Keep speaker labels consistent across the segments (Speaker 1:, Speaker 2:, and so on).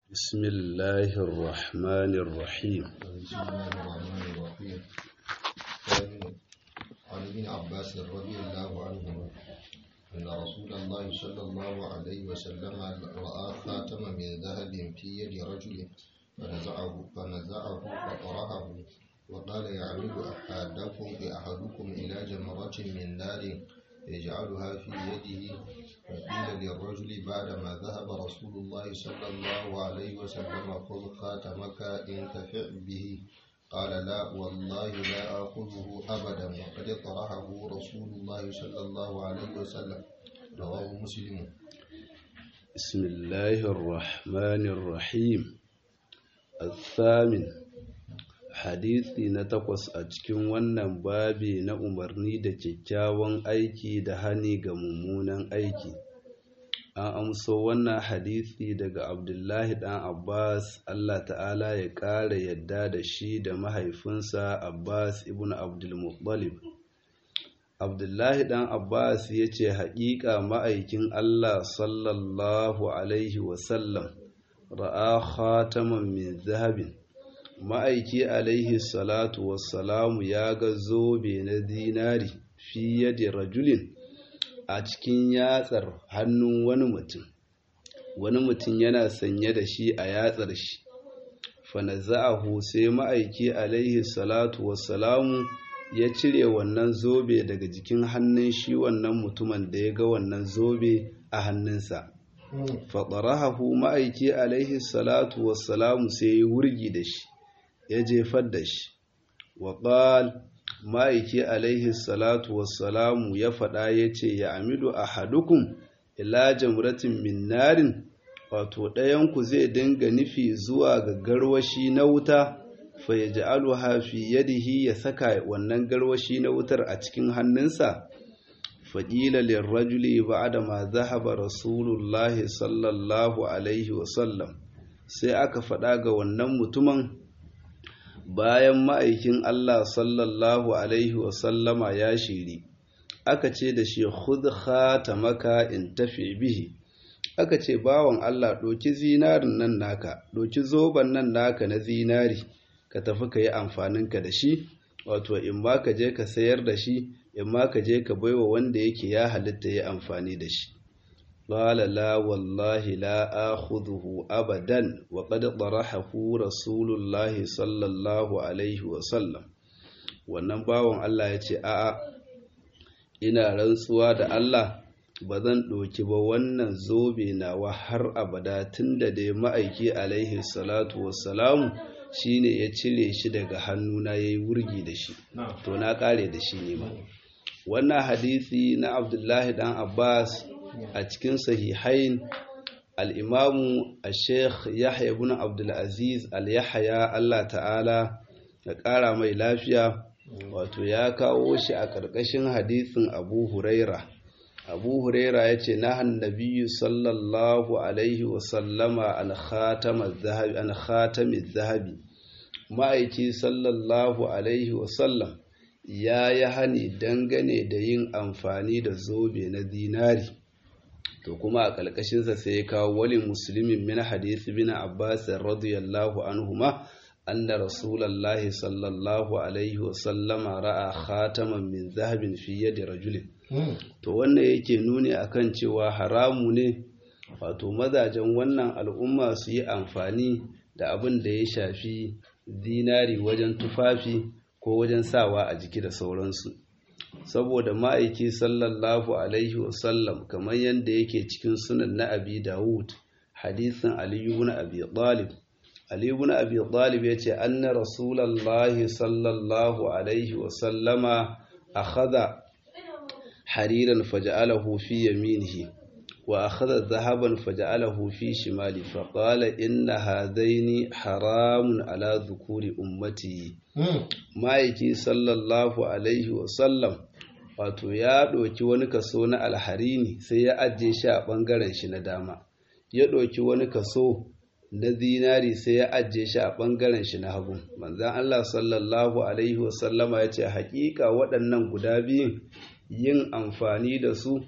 Speaker 1: بسم الله الرحمن الرحيم
Speaker 2: بسم الله الرحمن الرحيم ثاني عن ابن عباس رضي الله عنهما أن رسول الله صلى الله عليه وسلم رأى خاتما من ذهب في يد رجل فنزعه فنزعه فطرحه وقال يعمد أحدكم أحدكم إلى جمرة من نار يجعلها في يده فقيل للرجل بعدما ذهب رسول الله صلى الله عليه وسلم خذ خاتمك انتفع به قال لا والله لا آخذه أبدا وقد طرحه رسول الله صلى الله عليه وسلم رواه مسلم
Speaker 1: بسم الله الرحمن الرحيم الثامن hadisi na takwas a cikin wannan babi na umarni da kyakkyawan aiki da hani ga mummunan aiki an amso wannan hadisi daga abdullahi dan abbas allah ta'ala ya ƙara yadda da shi da mahaifinsa abbas ibn abdulmuttalib abdullahi dan abbas ya ce haƙiƙa ma'aikin allah sallallahu alaihi wasallam ra'a khataman min zahabin ma'aiki alaihi salatu wassalamu ya ga zobe na zinari fi yadda rajulin a cikin yatsar hannun wani mutum wani mutum yana sanye da shi a yatsar shi fanaza'ahu sai ma'aiki alaihi salatu wassalamu ya cire wannan zobe daga jikin hannun shi wannan mutumin da ya ga wannan zobe a hannunsa faɗarahahu ma'aiki alaihi salatu wassalamu sai ya wurgi da shi ya jefar da shi wa ƙal ma'aiki alaihi salatu wassalamu ya faɗa ya ce ya amidu a hadukun ila jamratin min narin wato ɗayanku zai dinga nufi zuwa ga garwashi na wuta fa ya ji hafi yadihi ya saka wannan garwashi na wutar a cikin hannunsa faƙila lirrajuli ba da ma zahaba rasulullahi sallallahu alaihi wasallam sai aka faɗa ga wannan mutumin bayan ma'aikin Allah sallallahu Alaihi wasallama ya shiri, aka ce da shi khatamaka in tafi bihi, aka ce bawan Allah ɗoki zinarin nan naka, ɗoki zoben nan naka na zinari, ka tafi ka yi amfaninka da shi, wato in ma ka je ka sayar da shi, in ma ka je ka baiwa wanda yake ya halitta ya amfani da shi. قال لا والله لا آخذه أبدا وقد طرحه رسول الله صلى الله عليه وسلم wannan bawan Allah ya ce a'a ina rantsuwa da Allah ba zan ɗauki ba wannan zobe nawa har abada tunda da ma'aiki alaihi salatu wassalamu shine ya cire shi daga hannuna yayi wurgi da shi to na kare da shi ne ma wannan hadisi na Abdullahi dan Abbas a cikin sahihain al'imamu a sheikh yahya ibn abdulaziz al-yahya Allah ta'ala ya ƙara mai lafiya wato ya kawo shi a ƙarƙashin hadisin abu huraira abu huraira ya ce na hannabiyu sallallahu alaihi wasallama an khatamin zahabi ma'aiki sallallahu alaihi wasallam ya yi hani dangane da yin amfani da zobe na zinari to kuma a ƙalƙashinsa sai ya kawo wali musulmin min hadisi bin abbas radiyallahu anhuma anna rasulullahi sallallahu alaihi wa sallama ra'a khataman min zahabin fi yadi rajulin to wannan yake nuni akan cewa haramu ne wato mazajen wannan al'umma su yi amfani da abin da ya shafi zinari wajen tufafi ko wajen sawa a jiki da sauransu saboda ma'aiki sallallahu alaihi wasallam kamar yadda yake cikin sunan na abi dawud hadisin aliyu na abi talib aliyu na abi talib ya ce anna rasulallahi sallallahu alaihi wasallama akhadha hariran faja'alahu fi yaminihi wa akhadha dhahaban faja'alahu fi shimali faqala inna hadaini haramun ala dhukuri ummati ma'aiki sallallahu alaihi wasallam wato ya ɗauki wani kaso na alharini sai ya ajiye shi a ɓangaren shi na dama ya ɗauki wani kaso na zinari sai ya ajiye shi a ɓangaren shi na hagu manzan Allah sallallahu alaihi wasallama ya ce haƙiƙa waɗannan guda biyun yin amfani da su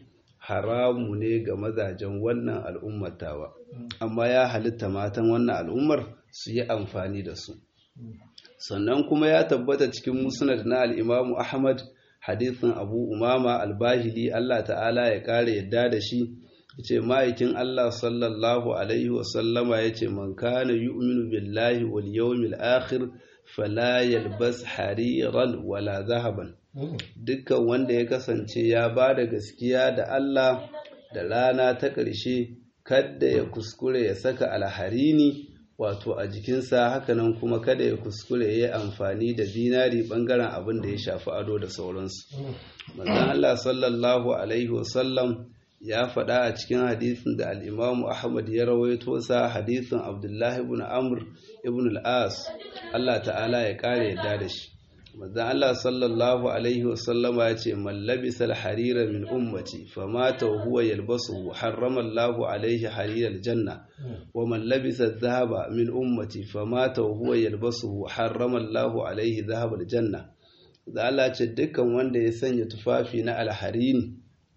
Speaker 1: haramu ne ga mazajen wannan al'ummatawa amma ya halitta matan wannan al'ummar su yi amfani da su sannan kuma ya tabbata cikin musnad na al'imamu ahmad hadithin abu umama albahili allah ta'ala ya kare yadda da shi ce ma'aikin allah sallallahu alaihi wasallama ya ce man kana yu'minu billahi wal yawmil akhir fala yalbas hariran wala zahaban dukkan wanda ya kasance ya ba da gaskiya da Allah da rana ta ƙarshe kada ya kuskure ya saka alharini wato a jikinsa hakanan kuma kada ya kuskure ya yi amfani da zinari bangaren abin da ya shafi ado da sauransu manzon Allah sallallahu alaihi wasallam ya faɗa a cikin hadisin da al'imamu Ahmad ya rawaito sa hadisin Abdullahi ibn Amr ibn al'as Allah ta'ala ya ƙare yadda da shi manzon Allah sallallahu alaihi wasallama ya ce man labisa al-harira min ummati famata wa huwa yalbasu harrama Allah alaihi harira al-janna wa man labisa adh-dhahaba min ummati famata wa huwa yalbasu harrama Allah alaihi dhahaba al-janna da Allah ce dukkan wanda ya sanya tufafi na alharini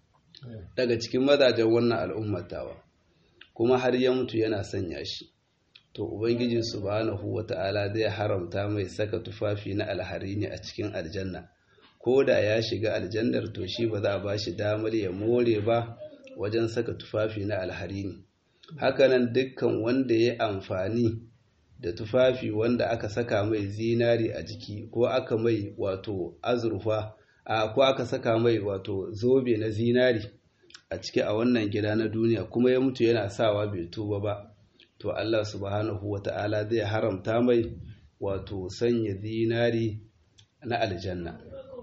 Speaker 1: daga cikin mazajen wannan al'ummatawa kuma har ya mutu yana sanya shi to ubangiji subhanahu wata'ala zai haramta mai saka tufafi na alharini a cikin aljanna ko da ya shiga aljannar to shi ba za a ba shi damar ya more ba wajen saka tufafi na alharini hakanan dukkan wanda ya amfani da tufafi wanda aka saka mai zinari a jiki ko aka mai wato azurfa a ko aka saka mai wato zobe na zinari a ciki a wannan gida na duniya kuma ya mutu yana sawa bai tuba ba to Allah subhanahu wata'ala zai haramta mai wato sanya zinari na aljanna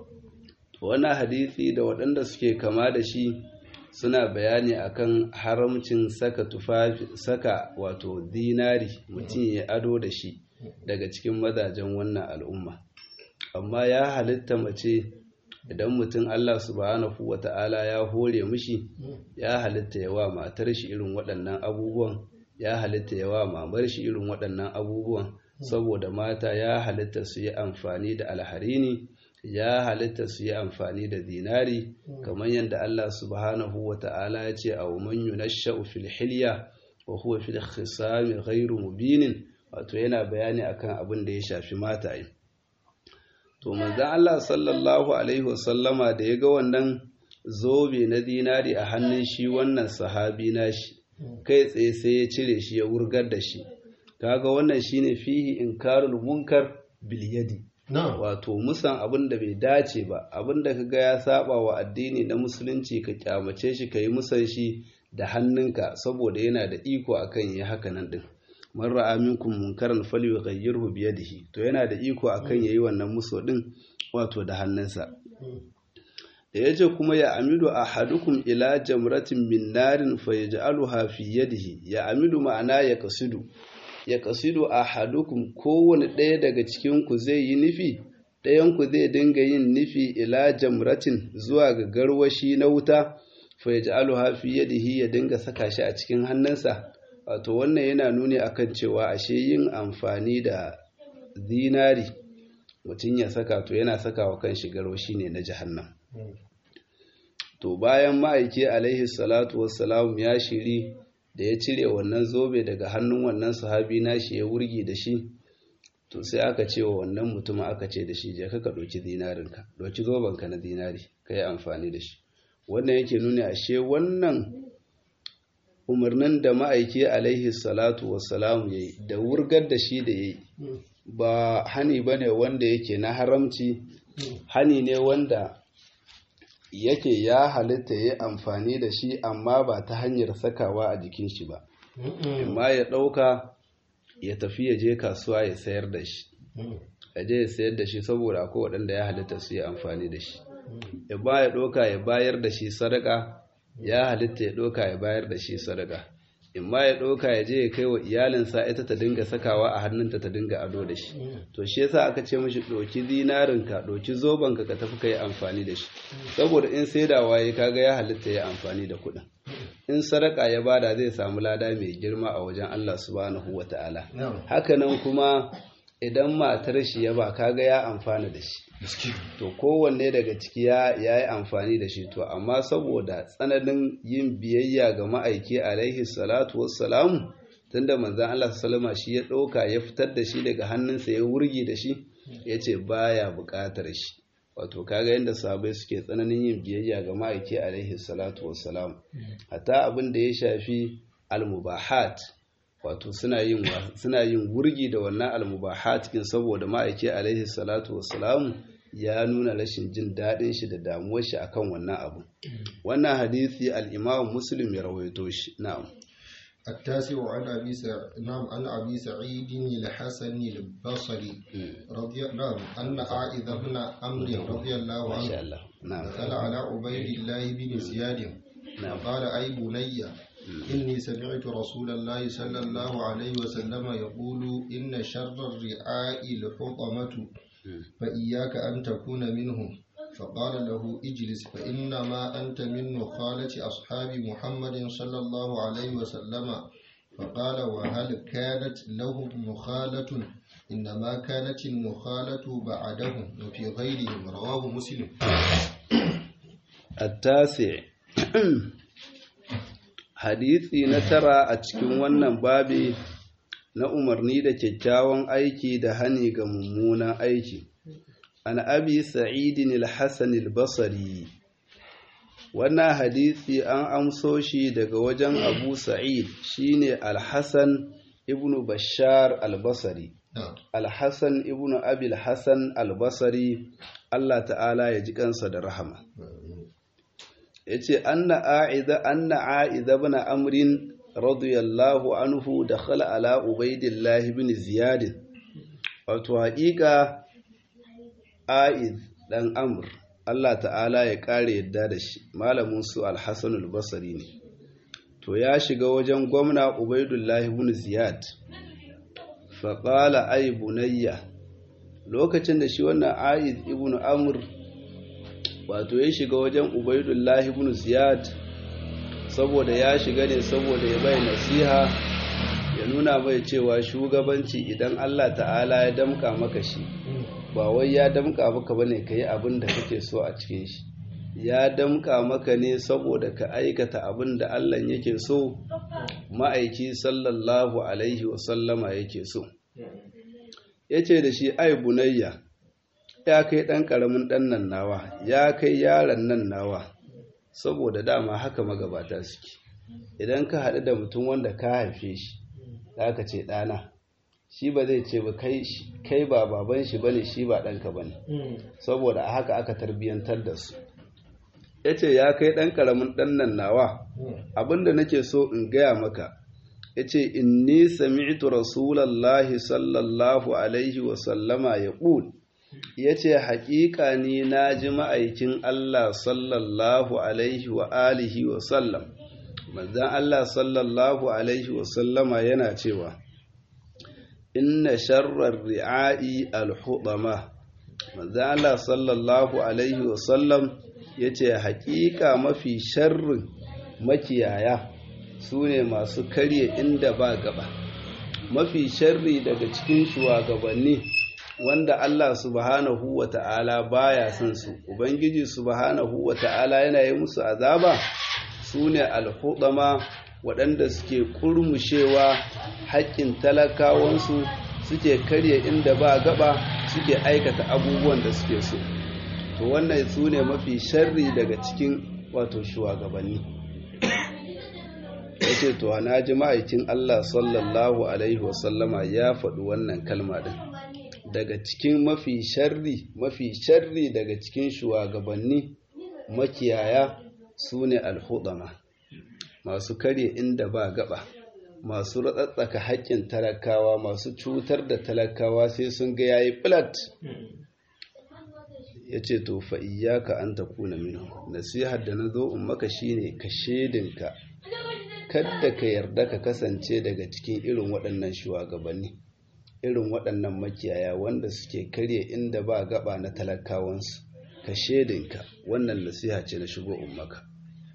Speaker 1: to wannan hadisi da waɗanda suke kama da shi suna bayani akan haramcin saka tufafi saka wato zinari mutum ya ado da shi daga cikin mazajen wannan al'umma amma ya halitta mace idan mutum Allah subhanahu wata'ala ya hore mishi ya halitta ya wa matar shi irin waɗannan abubuwan ya halitta ya wa mamar shi irin waɗannan abubuwan saboda mata ya halitta su yi amfani da alharini ya halitta su yi amfani da zinari kamar yadda Allah subhanahu wa ta'ala ya ce a man yunashsha'u fil hilya wa huwa fil khisami ghairu mubinin wato yana bayani akan abin da ya shafi mataye to manzon Allah sallallahu alaihi wasallama da ya ga wannan zobe na zinari a hannun shi wannan sahabi nashi kai tsaye sai ya cire shi ya wurgar da shi kaga wannan shine fihi inkarul munkar bil yadi wato musan abin da bai dace ba abin da kaga ya saba wa addini na musulunci ka kyamace shi yi musan shi da hannunka saboda yana da iko akan yi haka nan din man ra'a minkum munkaran falyughayyirhu bi yadihi to yana da iko akan yayi wannan muso din wato da hannunsa da yace kuma ya amidu ahadukum ila jamratin min narin fayaj'aluha fi yadihi ya amidu ma'ana ya kasidu ya kasidu ahadukum kowane ɗaya daga cikin ku zai yi nufi ɗayan ku zai dinga yin nufi ila jamratin zuwa ga garwashi na wuta fayaj'aluha fi yadihi ya dinga saka shi a cikin hannunsa wato wannan yana nuni akan cewa ashe yin amfani da zinari mutum ya saka to yana saka wa kan garwashi ne na jahannam to bayan ma'aiki alaihi salatu wassalam ya shiri da ya cire wannan zobe daga hannun wannan sahabi nashi ya wurgi da shi to sai aka ce wa wannan mutumin aka ce da shi je ka ɗauki zinarinka ɗauki zobenka na zinari ka yi amfani da shi wannan yake nuni ashe wannan umarnin da ma'aiki alaihi salatu wassalam ya yi da wurgar da shi da ya yi ba hani ba ne wanda yake na haramci hani ne wanda yake ya halitta ya amfani da shi amma ba ta hanyar sakawa a jikin shi ba amma ya ɗauka ya tafi ya je kasuwa ya sayar da shi ya je ya sayar da shi saboda akwai waɗanda ya halitta su yi amfani da shi ya ba ya ɗauka ya bayar da shi sadaka ya halitta ya ɗauka ya bayar da shi sadaka in ma ya ɗauka ya je ya kai wa iyalinsa ita ta dinga sakawa a hannunta ta dinga ado da shi to shi yasa aka ce mishi ɗauki zinarinka ɗauki zobenka ka tafi ka yi amfani da shi saboda in saidawa ya kaga ya halitta ya amfani da kuɗin in sadaka ya bada zai samu lada mai girma a wajen Allah subhanahu wa ta'ala hakanan kuma idan matar shi ya ba kaga ya amfana da shi to kowanne daga ciki ya yi amfani da shi to amma saboda tsananin yin biyayya ga ma'aiki alaihi salatu wassalamu tunda manzan Allah salama shi ya ɗauka ya fitar da shi daga hannunsa ya wurgi da shi ya ce baya buƙatar shi wato kaga yadda sabai suke tsananin yin biyayya ga ma'aiki alaihi salatu wassalamu hatta abin da ya shafi almubahat wato suna yin suna yin wurgi da wannan almubahat kin saboda ma'aiki alaihi salatu wassalamu ya nuna rashin jin daɗin shi da damuwar shi akan wannan abu wannan hadisi al-Imam Muslim ya rawaito shi na'am
Speaker 2: التاسع عن أبي سع... نعم عن أبي سعيد الحسن البصري رضي نعم أن عائذ بن عمرو رضي الله
Speaker 1: ما
Speaker 2: عنه
Speaker 1: شاء الله نعم
Speaker 2: دخل على عبيد الله بن زياد
Speaker 1: نعم.
Speaker 2: قال أي بني إني سمعت رسول الله صلى الله عليه وسلم يقول إن شر الرعاء الحطمة فإياك أن تكون منهم فقال له اجلس فإنما أنت من نخالة أصحاب محمد صلى الله عليه وسلم فقال وهل كانت لهم نخالة إنما كانت النخالة بعدهم وفي غيرهم رواه مسلم
Speaker 1: التاسع hadisi na tara a cikin wannan babi na umarni da kyakkyawan aiki da hani ga mummunan aiki an abi sa'idin al-hasan al-basri wannan hadisi an amso shi daga wajen abu sa'id shine al-hasan ibnu bashar al-basri
Speaker 2: نعم
Speaker 1: al-hasan ibnu abi al-hasan al-basri Allah ta'ala ya ji kansa da rahama yace anna a'idha anna a'idha ibn amrin radiyallahu anhu dakhala ala ubaidillah ibn ziyad wato haƙiƙa a'id dan amr Allah ta'ala ya kare yadda da shi malamin su al-hasan al-basri ne to ya shiga wajen gwamna ubaidullah ibn ziyad fa qala ay bunayya lokacin da shi wannan a'id ibn amr wato ya shiga wajen ubaidullahi ibn ziyad saboda ya shiga ne saboda ya bai nasiha ya nuna mai cewa shugabanci idan Allah ta'ala ya damka maka shi ba wai ya damka maka bane ka yi abin da kake so a cikin shi ya damka maka ne saboda ka aikata abin da Allah yake so ma'aiki sallallahu alaihi wasallama yake so ya ce da shi ai bunayya ya kai ɗan ƙaramin ɗan nan nawa ya kai yaron nan nawa saboda dama haka magabata suke idan ka haɗu da mutum wanda ka haife shi za ka ce ɗana shi ba zai ce ba kai ba baban shi bane shi ba ɗanka bane saboda a haka aka tarbiyyantar da su ya ce ya kai ɗan ƙaramin ɗan nan nawa abinda nake so in gaya maka ya ce inni sami'tu rasulallahi sallallahu alaihi wasallama ya ƙul ya ce haƙiƙa ni na ji ma'aikin Allah sallallahu alaihi wa alihi wa sallam manzan Allah sallallahu alaihi wa sallama yana cewa inna sharrar ri'a'i alhudama manzan Allah sallallahu alaihi wa sallam ya ce haƙiƙa mafi sharrin makiyaya su ne masu karye inda ba gaba mafi sharri daga cikin shugabanni wanda Allah subhanahu wa ta'ala baya son su ubangiji subhanahu wa ta'ala yana yi musu azaba su ne alhudama waɗanda suke kurmushewa haƙƙin talakawansu suke karye inda ba gaba suke aikata abubuwan da suke so to wannan su ne mafi sharri daga cikin wato shugabanni ya ce to na ji ma'aikin Allah sallallahu alaihi wasallama ya faɗi wannan kalma ɗin daga cikin mafi sharri mafi sharri daga cikin shugabanni makiyaya su ne alhudama masu karye inda ba gaba masu ratsatsaka haƙƙin talakawa masu cutar da talakawa sai sun ga yayi flat ya ce to fa iyaka an ta kuna minu nasihar da na zo in maka shine ka shedinka kadda ka yarda ka kasance daga cikin irin waɗannan shugabanni irin waɗannan makiyaya wanda suke karye inda ba gaba na talakawansu ka shedinka wannan nasiha ce na shigo ummaka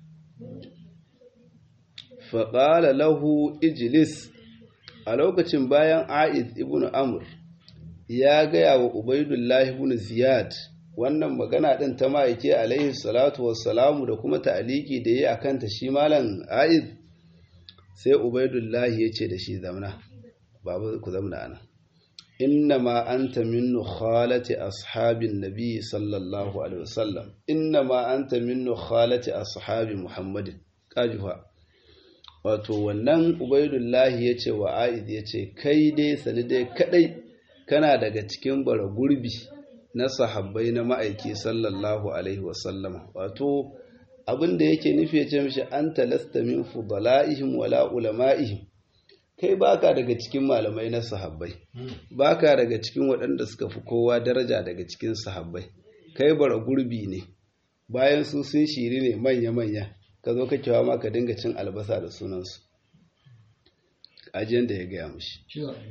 Speaker 1: faƙala lahu ijilis a lokacin bayan a'id ibn amr ya gaya wa ubaidullahi ibn ziyad wannan magana din ta ma'aike alaihi salatu wassalamu da kuma ta'aliki da yayi akan ta shi malam aiz sai ubaidullahi ya ce da shi zamna babu ku zamna ana innama anta min nukhalati ashabin nabi sallallahu alaihi wasallam innama anta min nukhalati ashabi muhammadin kajufa wato wannan ubaidullahi ya ce wa aiz ya ce kai dai sani dai kadai kana daga cikin bara gurbi na sahabbai na ma'aiki sallallahu alaihi wasallam wato abin da yake nufi ya ce mishi an talasta min fudala'ihim wala ulama'ihim kai baka daga cikin malamai na sahabbai baka daga cikin waɗanda suka fi kowa daraja daga cikin sahabbai kai bara gurbi ne bayan su sun shiri ne manya-manya ka zo ka kewa ma ka dinga cin albasa da sunansu ajiyar da ya gaya mushi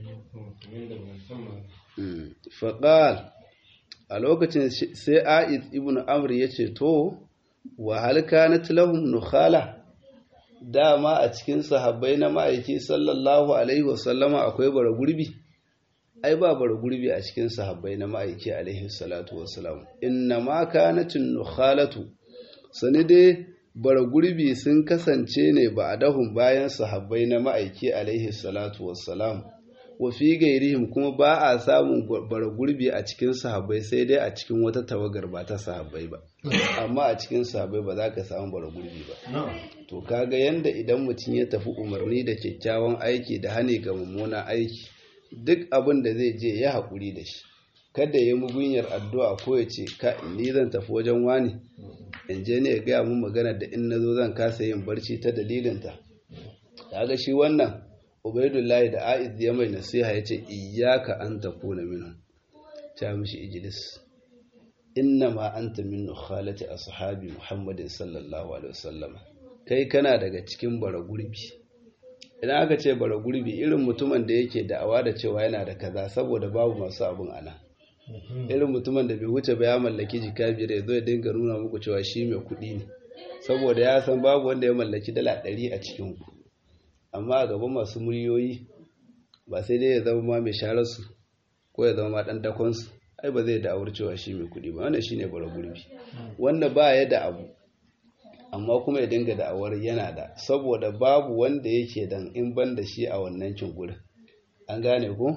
Speaker 1: faƙal a lokacin sai a'id ibn amr ya ce to wa halka na tilahun nukhala dama a cikin sahabbai na ma'aiki sallallahu alaihi wasallama akwai bara gurbi ai ba bara gurbi a cikin sahabbai na ma'aiki alaihi salatu wasalam inna ma kanatin nukhalatu sani dai bara gurbi sun kasance ne ba a dahun bayan sahabbai na ma'aiki alaihi salatu wasalam wa fi gairihim kuma ba a samun bara gurbi a cikin sahabbai sai dai a cikin wata tawagar ba ta sahabbai ba amma a cikin sahabbai ba za ka samu bara gurbi ba to kaga yanda idan mutum ya tafi umarni da kyakkyawan aiki da hane ga mummunan aiki duk abin da zai je ya haƙuri da shi kada ya mugunyar addu'a ko ya ce ka ni zan tafi wajen wani in je ne ya gaya mun magana da in nazo zan kasa yin barci ta dalilinta kaga shi wannan ubaidullahi da aiz ya mai nasiha ya ce iyaka an takuna minhum ta mishi ijlis inna ma anta min nukhalati ashabi muhammadin sallallahu alaihi wasallam kai kana daga cikin bara gurbi idan aka ce bara gurbi irin mutumin da yake da'awa da cewa yana da kaza saboda babu masu abun ana irin mutumin da bai wuce ba ya mallaki jika biyar ya zo ya dinga nuna muku cewa shi mai kuɗi ne saboda ya san babu wanda ya mallaki dala ɗari a cikin ku amma a gaban masu muryoyi ba sai dai ya zama ma mai shararsu ko ya zama ma ɗan dakonsu ai ba zai da'awar cewa shi mai kuɗi ba wannan shine bara gurbi wanda ba ya da abu amma kuma ya dinga da'awar yana da saboda babu wanda yake dan in ban da shi a wannan cin gurin an gane ko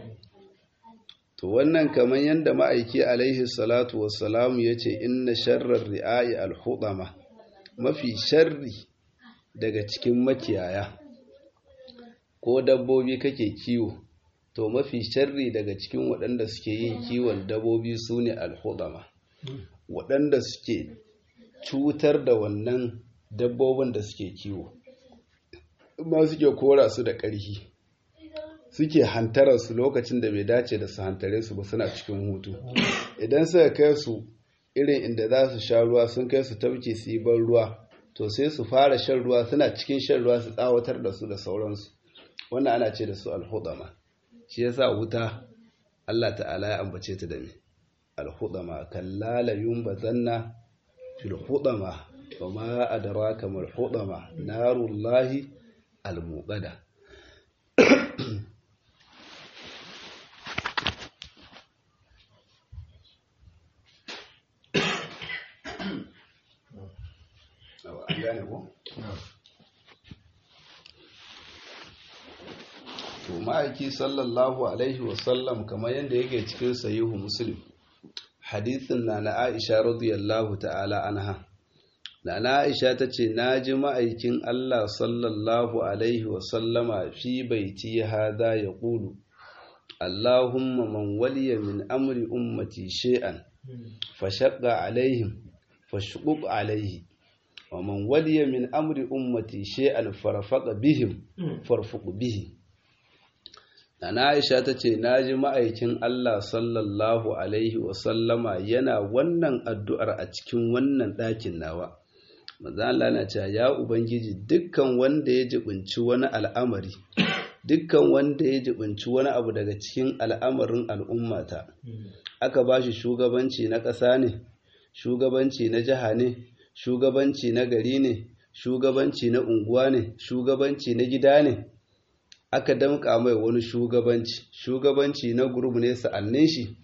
Speaker 1: to wannan kamar yadda ma'aiki alaihi salatu wassalamu ya ce inna sharrar ri'ayi alhudama mafi sharri daga cikin makiyaya ko dabbobi kake kiwo to mafi sharri daga cikin waɗanda suke yin kiwon dabbobi su ne alhudama waɗanda suke cutar da wannan dabbobin da suke kiwo ma suke kora su da ƙarfi suke hantarar su lokacin da bai dace da su hantare su ba suna cikin hutu idan suka kai su irin inda za su sha ruwa sun kai su tauke su yi ban ruwa to sai su fara shan ruwa suna cikin shan ruwa su tsawatar da su da sauransu wannan ana ce da su alhudama shi yasa wuta Allah ta'ala ya ambace ta da me alhudama kallala yumbazanna fil hudama wa ma adraka mal hudama narullahi almuqada an gane ko? to ma'aiki sallallahu alaihi wasallam kamar yadda yake cikin sayihu muslim hadithin na na aisha radiyallahu ta'ala anha na na aisha ta ce na ji ma'aikin allah sallallahu alaihi wasallama fi baiti hada ya ƙulu allahumma man waliya min amri ummati shay'an fashaqqa alaihim fashquq alaihi ومن ولي من أمر أمتي شيئا فرفق بهم فرفق به Nana Aisha ta ce, Na ji ma'aikin Allah sallallahu Alaihi wasallama yana wannan addu'ar a cikin wannan ɗakin nawa. Maza Allah na ce, Ya Ubangiji, dukkan wanda ya jibinci wani al'amari, dukkan wanda ya jibinci wani abu daga cikin al'amarin al'ummata, aka ba shi shugabanci na ƙasa ne, shugabanci na jiha ne, shugabanci na gari ne shugabanci na unguwa ne shugabanci na gida ne aka damƙa mai wani shugabanci shugabanci na gurbu ne sa'annin shi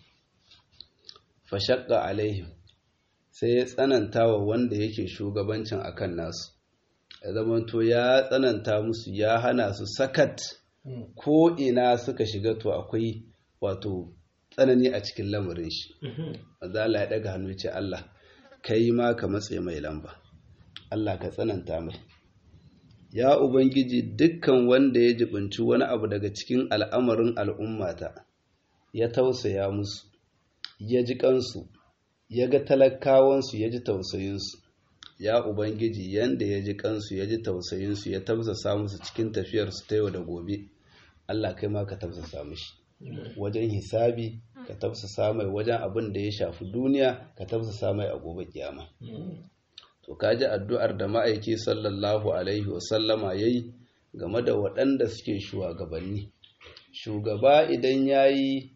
Speaker 1: fashakka alaihim sai ya tsananta wa wanda yake shugabancin akan nasu ya zamanto ya tsananta musu ya hana su sakat ko ina suka shiga to akwai wato tsanani a cikin lamarin shi maza Allah ya daga hannu ce Allah kai ma ka matse mai lamba Allah ka tsananta mai ya ubangiji dukkan wanda ya jibinci wani abu daga cikin al'amarin al'ummata ya tausaya musu ya ji kansu ya ga talakawansu ya ji tausayinsu ya ubangiji yanda ya ji kansu ya ji tausayinsu ya tausasa musu cikin tafiyarsu ta yau da gobe Allah kai ma ka tausasa mishi wajen hisabi ka tausasa mai wajen abin da ya shafi duniya ka tausasa mai a gobe kiyama to kaji addu'ar da ma'aiki sallallahu alaihi wasallama yayi game da waɗanda suke shugabanni shugaba idan yayi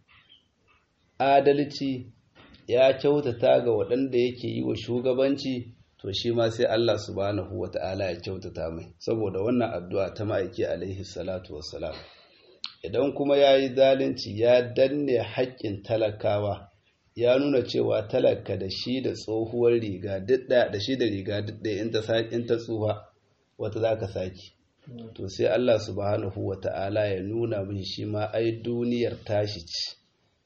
Speaker 1: adalci ya kyautata ga waɗanda yake yi wa shugabanci to shi ma sai Allah subhanahu wata'ala ya kyautata mai saboda wannan addu'a ta ma'aiki alaihi salatu wassalam idan kuma ya yi zalunci ya danne haƙƙin talakawa ya nuna cewa talaka da shi da tsohuwar riga didda da shi da riga didda in ta in ta tsufa wata zaka saki to sai Allah subhanahu wata'ala ya nuna min shi ma ai duniyar tashi ce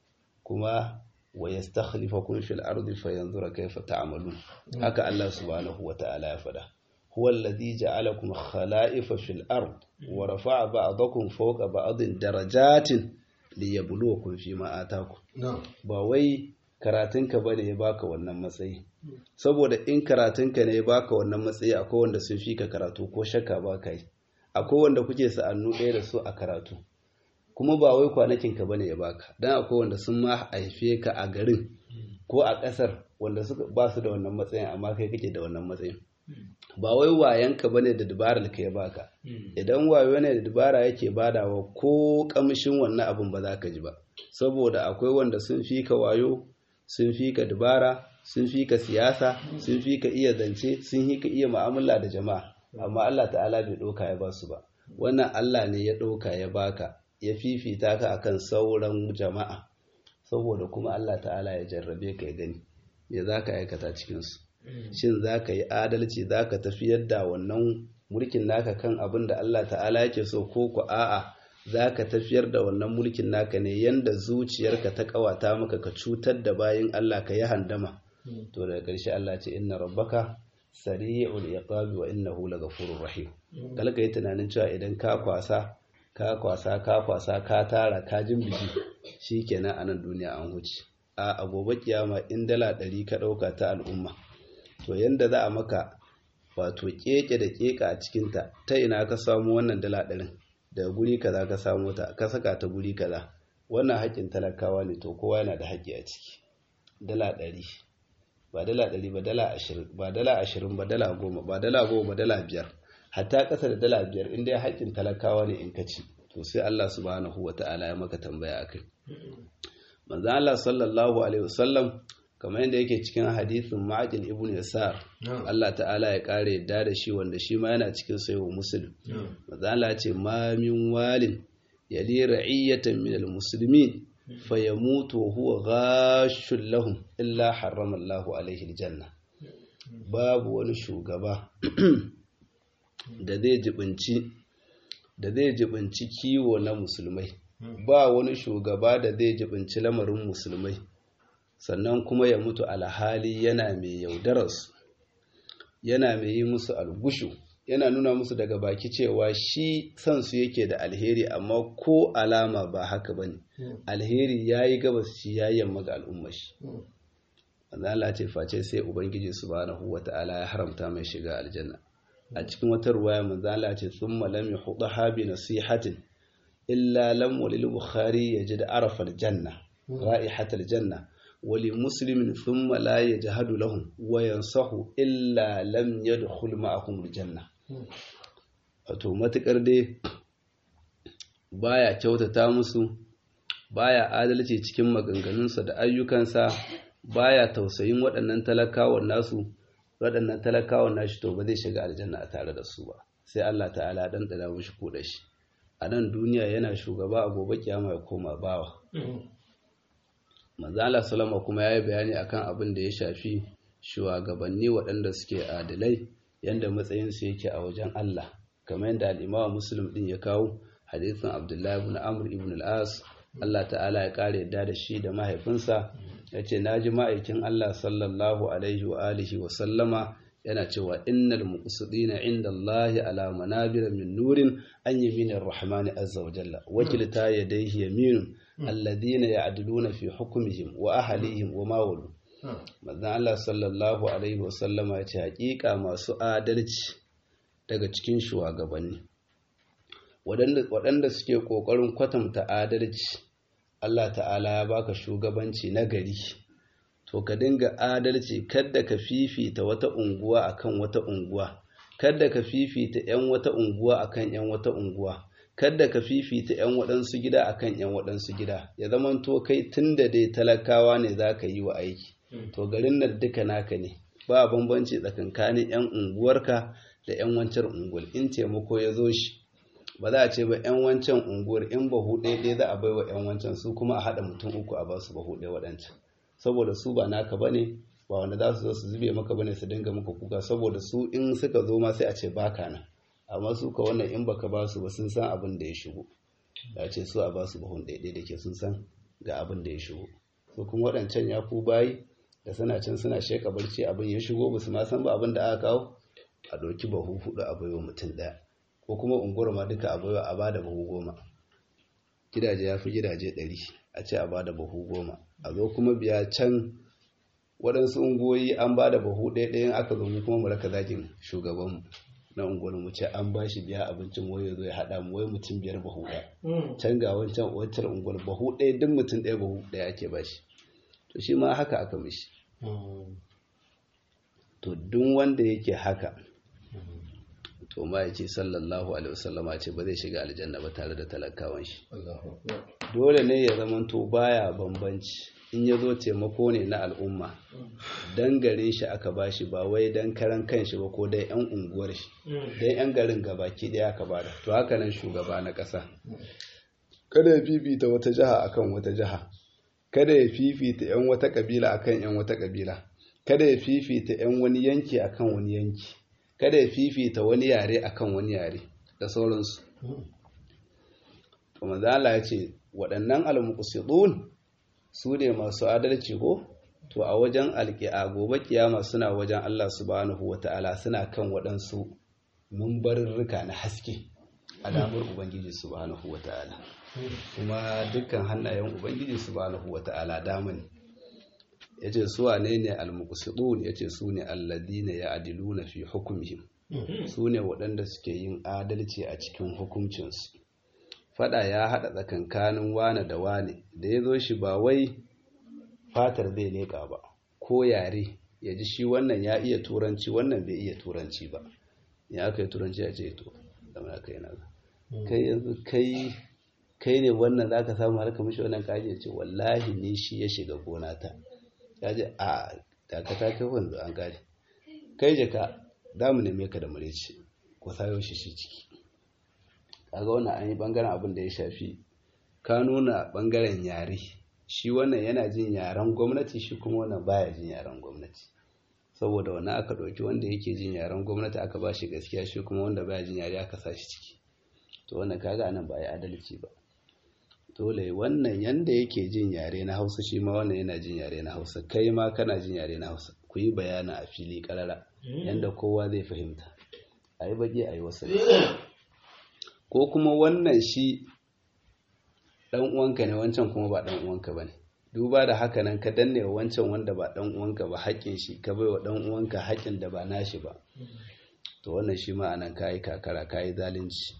Speaker 1: kuma wa yastakhlifakum fil ardi fayanzura kayfa ta'malun haka Allah subhanahu wata'ala ya faɗa huwa alladhi ja'alakum khala'ifa fil ard wa rafa'a ba'dakum fawqa ba'din darajatin liyabluwakum fima atakum ba wai karatunka bane ya baka wannan matsayi saboda in karatunka ne ya baka wannan matsayi akwai wanda sun fi ka karatu ko shakka ba kai akwai wanda kuke sa'annu ɗaya da su a karatu kuma ba wai kwanakinka bane ya baka dan akwai wanda sun ma haife ka a garin ko a ƙasar wanda suka ba su da wannan matsayin amma kai kake da wannan matsayin ba wai wayanka bane da dabarar ka ya baka idan wayo ne da dabara yake badawa ko kamshin wannan abin ba za ka ji ba saboda akwai wanda sun fi ka wayo sun fi ka dabara sun fi ka siyasa sun fi ka iya zance sun fi ka iya mu'amala da jama'a amma Allah ta'ala bai ɗauka ya ba su ba wannan Allah ne ya ɗauka ya baka ya fifita ka akan sauran jama'a saboda kuma Allah ta'ala ya jarrabe ka ya gani me za ka aikata cikinsu shin za ka yi adalci za ka tafiyar da wannan mulkin naka kan abin da Allah ta'ala yake so ko ku a'a za ka tafiyar da wannan mulkin naka ne yanda zuciyarka ta kawata maka ka cutar da bayin Allah ka yi handama to daga ƙarshe Allah ce inna rabbaka sari'ul iqabi wa innahu laghafurur rahim kalka yi tunanin cewa idan ka kwasa ka kwasa ka kwasa ka tara ka jimbiji shikenan a nan duniya an huce a gobe kiyama in dala ɗari ka ɗauka ta al'umma to yanda za a maka wato keke da keka a cikinta ta ina ka samu wannan dala ɗarin daga guri kaza ka samu ta ka saka ta guri kaza wannan haƙƙin talakawa ne to kowa yana da haƙƙi a ciki dala ɗari ba dala ɗari ba dala ashirin ba dala ashirin ba dala goma ba dala goma ba dala biyar hatta ƙasa da dala biyar in dai haƙƙin talakawa ne in ka ci to sai Allah subhanahu wa ta'ala ya maka tambaya akai manzon Allah sallallahu alaihi wasallam kamar yadda yake cikin hadithin ma'aqil ibn yasar Allah ta'ala ya kare yadda da shi wanda shi ma yana cikin sayo muslim manzon Allah ce ma min walin yali ra'iyatan min almuslimin fayamutu wa huwa ghashul lahum illa harrama Allah alaihi aljanna babu wani shugaba da zai jibinci da zai jibinci kiwo na musulmai ba wani shugaba da zai jibinci lamarin musulmai sannan kuma ya mutu alhali yana mai yaudararsu yana mai yi musu algushu yana nuna musu daga baki cewa shi sansu yake da alheri amma ko alama ba haka ba ne alheri ya yi gabas shi ya yamma ga al'ummar shi Allah ce face sai ubangiji subhanahu wata'ala ya haramta mai shiga aljanna a cikin wata ruwaya manzala ce thumma lam yuhdaha bi nasihatin illa lam walil bukhari yajid arafa aljanna ra'ihat aljanna wali muslimin thumma la yajhadu lahum wa yansahu illa lam yadkhul ma'ahum aljanna wato matukar dai baya kyautata musu baya adalci cikin maganganunsa da ayyukansa baya tausayin waɗannan talakawan nasu waɗannan talakawan nashi to ba zai shiga aljanna a tare da su ba sai Allah ta'ala dan dana mushi kuɗa shi a nan duniya yana shugaba a gobe kiyama ya koma bawa manzala salama kuma ya yi bayani akan abin da ya shafi shugabanni waɗanda suke adalai yadda matsayinsu yake a wajen Allah kamar yadda al'imawa muslim ɗin ya kawo hadithin abdullahi ibn amr ibn al'as Allah ta'ala ya ƙara yadda da shi da mahaifinsa ya ce na ji ma'aikin Allah sallallahu alaihi wa alihi wa sallama yana cewa innal muqsidina inda Allah ala manabir min nurin an yaminir rahmani azza wa jalla wakilta yadayhi yaminun alladhina ya'diluna fi hukmihim wa ahlihim wa ma walu manzon Allah sallallahu alaihi wa sallama ya ce hakika masu adalci daga cikin shugabanni waɗanda suke ƙoƙarin kwatanta adalci Allah ta'ala ya baka shugabanci na gari to ka dinga adalci kada ka fifita wata unguwa akan wata unguwa kada ka fifita 'yan wata unguwa akan 'yan wata unguwa kada ka fifita 'yan waɗansu gida akan 'yan waɗansu gida ya zaman to kai tunda dai talakawa ne za ka yi wa aiki to garin nan duka naka ne ba bambanci tsakankanin 'yan unguwarka da 'yan wancan unguwar in taimako ya zo shi ba za a ce ba 'yan wancan unguwar in bahu ɗaya ɗaya za a bai wa 'yan wancan su kuma a haɗa mutum uku a basu bahu ɗaya waɗancan saboda su ba naka ba ne ba wanda za su zo su zube maka ba ne su dinga maka kuka saboda su in suka zo ma sai a ce baka nan amma su ka wannan in baka ba su ba sun san abin da ya shigo ya ce su a ba su bahun ɗaya da ke sun san ga abin da ya shigo su kuma waɗancan ya ku bayi da suna can suna sheka barci abin ya shigo ba su ma san ba abin da aka kawo a ɗauki bahu hudu a baiwa mutum ɗaya ko kuma unguwar ma duka a baiwa a bada bahu goma gidaje ya fi gidaje ɗari a ce a bada bahu goma a zo kuma biya can waɗansu unguwoyi an ba da bahu ɗaya ɗayan aka zo mu kuma mu raka zagin shugabanmu na unguwar mu ce an ba shi biya abincin wai ya zo ya haɗa mu wai mutum biyar bahu ɗaya can ga wancan wancan unguwar bahu ɗaya duk mutum ɗaya bahu ɗaya ake ba shi to shi ma haka aka mishi to duk wanda yake haka to ma ya ce sallallahu alaihi wasallama ce ba zai shiga aljanna ba tare da talakawan shi dole ne ya zamanto baya bambanci in ya zo taimako ne na al'umma dan garin shi aka bashi ba wai dan karan kanshi ba ko dai yan unguwar shi dan yan garin gabaki daya aka bada to haka nan shugaba na ƙasa kada ya fifita wata jiha akan wata jiha kada ya fifita yan wata kabila akan yan wata kabila kada ya fifita yan wani yanki akan wani yanki kada ya fifita wani yare akan wani yare da sauransu to manzo Allah ya ce waɗannan al-muqsidun su ne masu adalci ko to a wajen alƙi'a gobe kiyama suna wajen Allah subhanahu wata'ala suna kan waɗansu mumbarurruka na haske alamar ubangiji subhanahu wata'ala kuma dukkan hannayen ubangiji subhanahu wata'ala dama ne yace su wane ne al-muqsidun yace su ne alladina ya'diluna fi hukmihim su ne waɗanda suke yin adalci a cikin hukuncinsu fada ya haɗa tsakankanin wane da wane da ya zo shi ba wai fatar zai leƙa ba ko yare ya ji shi wannan ya iya turanci wannan bai iya turanci ba ya aka yi turanci ya ce to zama kai na kai yanzu kai kai ne wannan za ka samu harka mishi wannan kaji ce wallahi ni shi ya shiga gona ta ya ce a dakata kai wanzu an gane kai jaka za mu neme ka da mureci ko sayo shi shi ciki kaga wannan an yi bangaren abin da ya shafi ka nuna bangaren yare shi wannan yana jin yaren gwamnati shi kuma wannan baya jin yaren gwamnati saboda wannan aka ɗauki wanda yake jin yaren gwamnati aka ba shi gaskiya shi kuma wanda baya jin yare aka sa shi ciki to wannan kaga anan ba ya adalci ba dole wannan yanda yake jin yare na hausa shi ma wannan yana jin yare na hausa kai ma kana jin yare na hausa ku yi bayana a fili karara yanda kowa zai fahimta a yi bage a yi wasu ko kuma wannan shi ɗan uwanka ne wancan kuma ba ɗan uwanka ba ne duba da haka nan ka danne wa wancan wanda ba ɗan uwanka ba haƙƙin shi ka bai wa ɗan uwanka haƙƙin da ba nashi ba to wannan shi ma anan kayi kakara kayi zalunci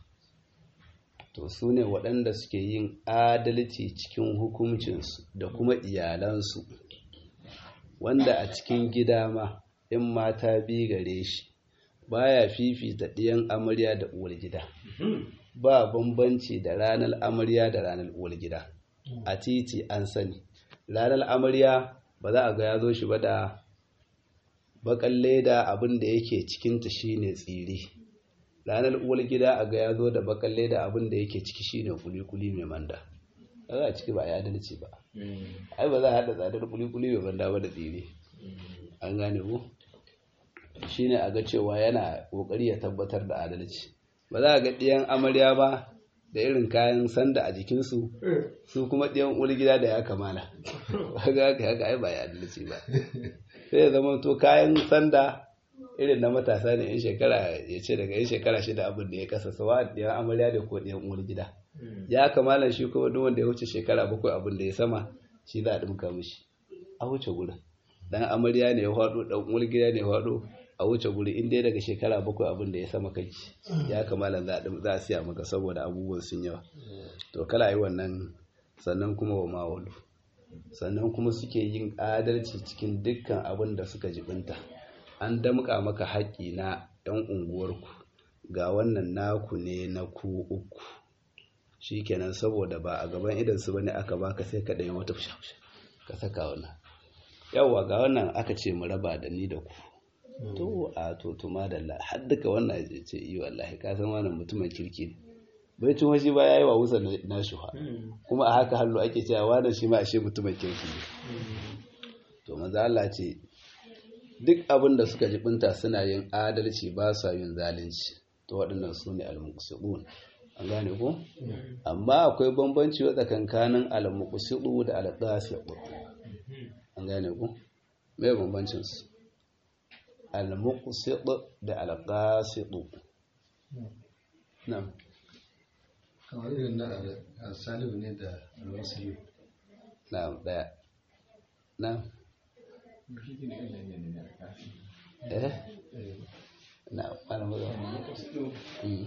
Speaker 1: to su ne waɗanda suke yin adalci cikin hukuncinsu da kuma iyalansu wanda a cikin gida ma in mata bi gare shi baya fifita ɗiyan amarya da uwar gida ba bambanci da ranar amarya da ranar uwar gida a titi an sani ranar amarya ba za a ga ya zo shi ba da bakan leda abin da yake cikinta shine tsiri ranar uwar gida a ga ya zo da bakalle da abin da yake ciki shine kuli-kuli mai manda za a ciki ba a yi adalci ba ai ba za a haɗa tsadar kuli-kuli mai manda ba da tsire an gane ku shine a ga cewa yana ƙoƙari ya tabbatar da adalci ba za a ga ɗiyan amarya ba da irin kayan sanda a jikinsu su kuma ɗiyan uwar gida da ya kamala haka haka haka ai ba ya adalci ba sai ya zama to kayan sanda irin na matasa ne yan shekara ya ce daga yan shekara shida abin da ya kasa sawa ɗiyan amarya da ko ɗiyan uwar gida ya kamala shi kuma duk wanda ya wuce shekara bakwai abin da ya sama shi za a ɗinka mishi a wuce gurin dan amarya ne ya faɗo dan uwar gida ne ya faɗo a wuce guri in dai daga shekara bakwai abin da ya sama kai ya kamala za a siya maka saboda abubuwan sun yawa to kala yi wannan sannan kuma wa mawalu sannan kuma suke yin adalci cikin dukkan abin da suka jibinta an damƙa maka haƙƙi na 'yan unguwarku ga wannan naku ne na ku uku shi kenan saboda ba a gaban idansu ba ne aka baka sai ka ɗaya wata fusha ka saka wannan yawwa ga wannan aka ce mu raba da ni da ku to a to to madalla har duka wannan ya ce yi wallahi ka san wannan mutumin kirki ne bai tun washi ba yayi wa wusa na shuha kuma a haka hallo ake cewa wannan shi ma ashe mutumin kirki ne to maza Allah ce duk abin da suka jibinta suna yin adalci ba sa yin zalunci to waɗannan su ne al-muqsidun an gane ko amma akwai bambanci wa tsakankanin al-muqsidu da al-qasidu an gane ko me bambancin su al-muqsid da al-qasid na'am
Speaker 2: kamar irin na al-salihu ne da al-muslim
Speaker 1: na'am daya na'am eh na'am ana magana mm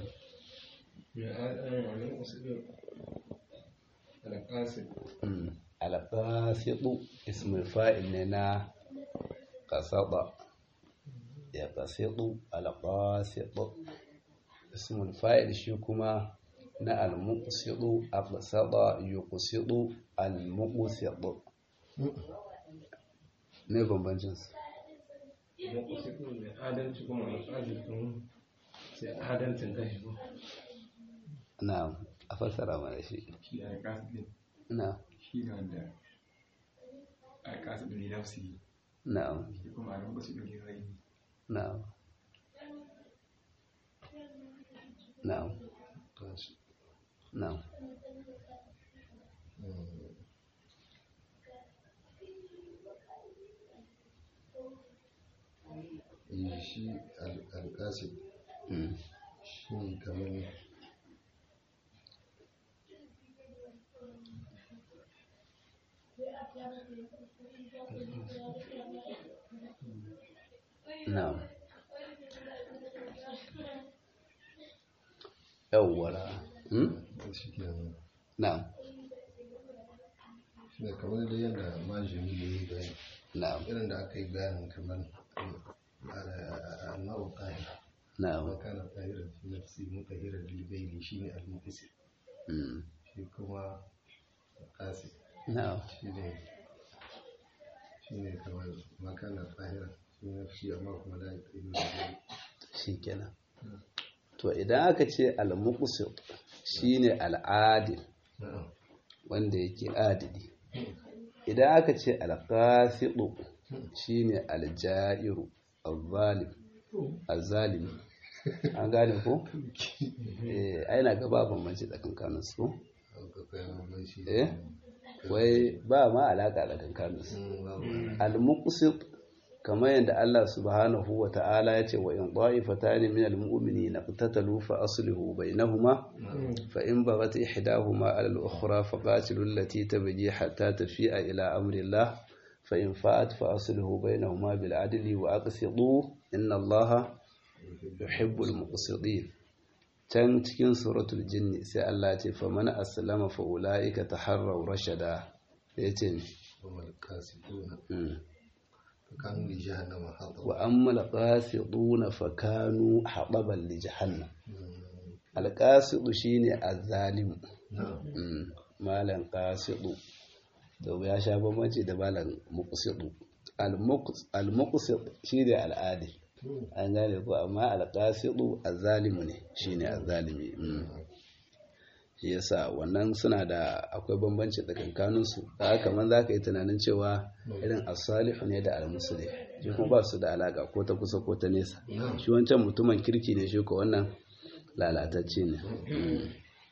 Speaker 1: mm al-qasidu ismul fa'il ne na qasada ya qasidu al-qasidu ismul fa'il shi kuma na al-muqsidu aqsada yuqsidu al-muqsidu ne bambancin su
Speaker 3: muqsidu ne adalci kuma al-qasidu sai adalcin kashi ko
Speaker 1: na a fassara mana shi
Speaker 4: shi al-qasid
Speaker 1: na
Speaker 4: shi ne wanda al-qasid li nafsihi
Speaker 1: na
Speaker 4: shi kuma al-muqsid li ghayrihi
Speaker 1: na na na
Speaker 2: Eh, shi al- al-qasid
Speaker 1: mm
Speaker 2: shi ne kamar
Speaker 1: na yawwara mm
Speaker 2: shi ke nan
Speaker 1: na
Speaker 2: shi ne kamar da yadda majini ya yi bayani
Speaker 1: na
Speaker 2: irin da aka yi bayanin kamar annabu ƙahira
Speaker 1: na
Speaker 2: ma kana ƙahirar fi nafsi muƙahirar lilbaili shi ne al-muqsid
Speaker 1: mm
Speaker 2: shi kuma ƙasi
Speaker 1: na
Speaker 2: shi ne shi ne kamar ma kana ƙahirar fi nafsi amma kuma la yaqilu lilbaili
Speaker 1: shikenan to idan aka ce al-muqsit shine al-adil
Speaker 2: na'am
Speaker 1: wanda yake adili idan aka ce al-qasidu shine al-ja'iru al-zalim al-zalim an gane ko eh aina gaba bambanci tsakankanin su ko?
Speaker 2: akwai bambanci
Speaker 1: eh wai ba ma alaka tsakankanin su
Speaker 2: Mm, babu.
Speaker 1: al-muqsit kamar yadda Allah subhanahu wa ta'ala ya ce wa in ta'ifatani min al-mu'minina qatatalu fa aslihu bainahuma fa in baghat ihdahuma 'ala al-ukhra fa qatilu allati tabghi hatta tafi'a ila amri Allah fa in fa'at fa aslihu bainahuma bil 'adli wa aqsitu inna Allaha yuhibbul muqsitin can cikin suratul jinni sai Allah ya ce fa man aslama fa ulaika taharraw rashada yace
Speaker 2: وما القاسطون
Speaker 1: mm.
Speaker 2: فكانوا لجهنم حطبا
Speaker 1: وأما القاسطون فكانوا حطبا لجهنم القاسط شيني الظالم
Speaker 2: نعم
Speaker 1: Mm, malan qasidu to ya sha bambanci da malan muqsidu al-muqsit shine al'adi an gane ko amma alqasidu azalimu ne shine azalimi mm. shi yasa wannan suna da akwai bambanci tsakankanin su da kamar zaka yi tunanin cewa irin as-salihu ne da al-muslih shi kuma ba su da alaka ko ta kusa ko ta nesa shi wancan mutumin kirki ne shi ko wannan lalatacce ne Mm.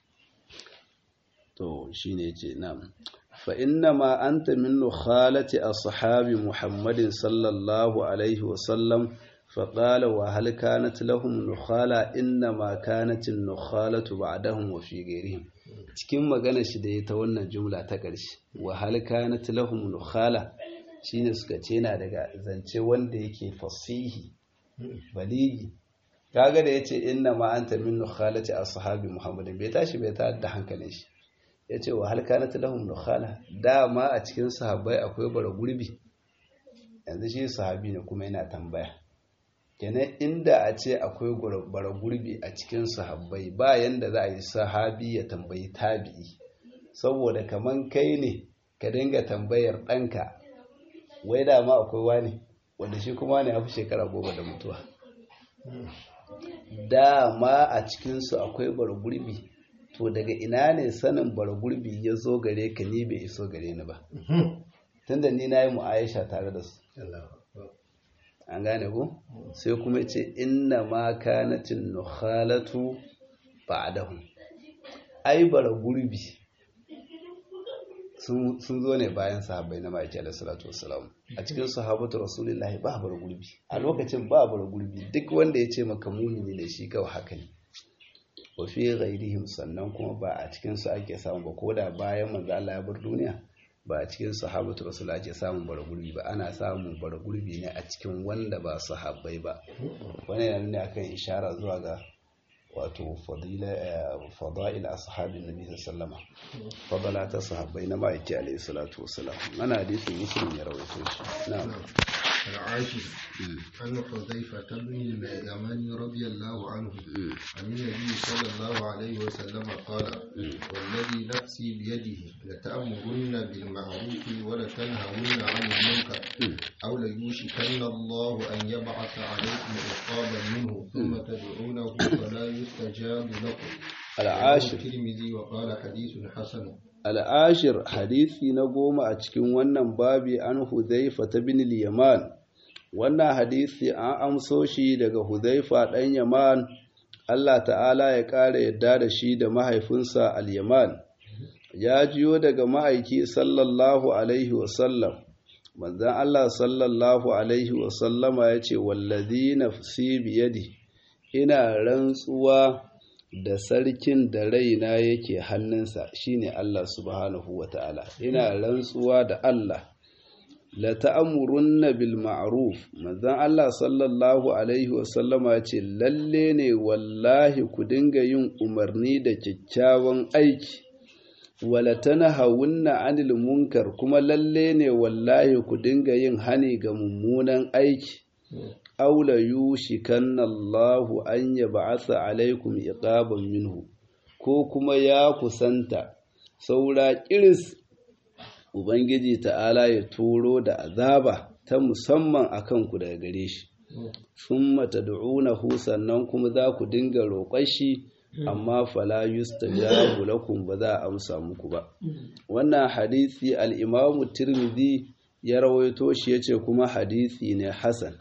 Speaker 1: to shine yace na'am fa inna ma anta min nukhalati ashabi muhammadin sallallahu alaihi wa sallam fa qala wa hal kanat lahum nukhala inna ma kanat an-nukhalatu ba'dahum wa fi ghayrihim cikin magana shi da ya ta wannan jumla ta ƙarshe wa hal kanat lahum nukhala shine suka ce na daga zance wanda yake fasihi baligi kaga da yace inna ma anta min nukhalati ashabi muhammadin bai tashi bai ta da hankalin shi yace wa hal kanat lahum nukhala dama a cikin sahabbai akwai bara gurbi yanzu shi sahabi ne kuma yana tambaya kenan inda a ce akwai bara gurbi a cikin sahabbai ba yanda za a yi sahabi ya tambayi tabi'i saboda kaman kai ne ka dinga tambayar ɗanka wai dama akwai wani wanda shi kuma ne hafi shekara goma da mutuwa dama a cikinsu akwai bara gurbi to daga ina ne sanin bara gurbi ya zo gare ka ni bai iso gare ni ba tunda ni na yi mu'aisha tare da su an gane ku sai kuma ce inna ma kanatin nukhalatu ba'dahu ai bara gurbi sun zo ne bayan sahabbai na ma'aiki da salatu wassalam a cikin sahabatu rasulullahi ba bara gurbi a lokacin ba bara gurbi duk wanda ya ce maka mumini ne shi kawai haka ne wa fi ghairihim sannan kuma ba a cikin su ake samu ba koda bayan manzo Allah ya bar duniya ba a cikin sahabatu rasul ake samun bara gurbi ba ana samun bara gurbi ne a cikin wanda ba sahabbai ba wani yana nuna akan ishara zuwa ga wato fada'il ashabin nabi sallama fadala ta sahabbai na ma'aiki alaihi salatu wasalam ana hadisin muslim ya rawaito shi na'am
Speaker 2: العاشر عن حذيفة بن اليمن رضي الله عنه عن النبي صلى الله عليه وسلم قال والذي نفسي بيده لتأمرن بالمعروف ولتنهون عن المنكر أو ليوشكن الله أن يبعث عليكم عقابا منه ثم تدعونه فلا يستجاب لكم
Speaker 1: العاشر
Speaker 2: الترمذي وقال حديث حسن
Speaker 1: al'ashir hadisi na goma a cikin wannan babi an huzaifa ta bin yaman wannan hadisi an amso shi daga huzaifa ɗan yaman Allah ta'ala ya ƙara yadda da shi da mahaifinsa al-yaman ya jiyo daga ma'aiki sallallahu alaihi wasallam manzan Allah sallallahu alaihi wasallama ya ce wallazi nafsi biyadi ina rantsuwa da sarkin da raina yake hannunsa shine Allah subhanahu ta'ala. ina rantsuwa da Allah la ta'murunna bil ma'ruf manzon Allah sallallahu alaihi wasallama ce lalle ne wallahi ku dinga yin umarni da kyakkyawan aiki wala tanahawunna 'anil munkar kuma lalle ne wallahi ku dinga yin hani ga mummunan aiki aula yushikanna Allahu an yab'atha alaikum iqaban minhu ko kuma ya kusanta saura kiris ubangiji ta'ala ya turo da azaba ta musamman akan ku daga gare shi thumma tad'unahu sannan kuma za ku dinga roƙon shi amma fala yustajabu lakum ba za a amsa muku ba wannan hadisi al-Imam Tirmidhi ya rawaito shi yace kuma hadisi ne hasan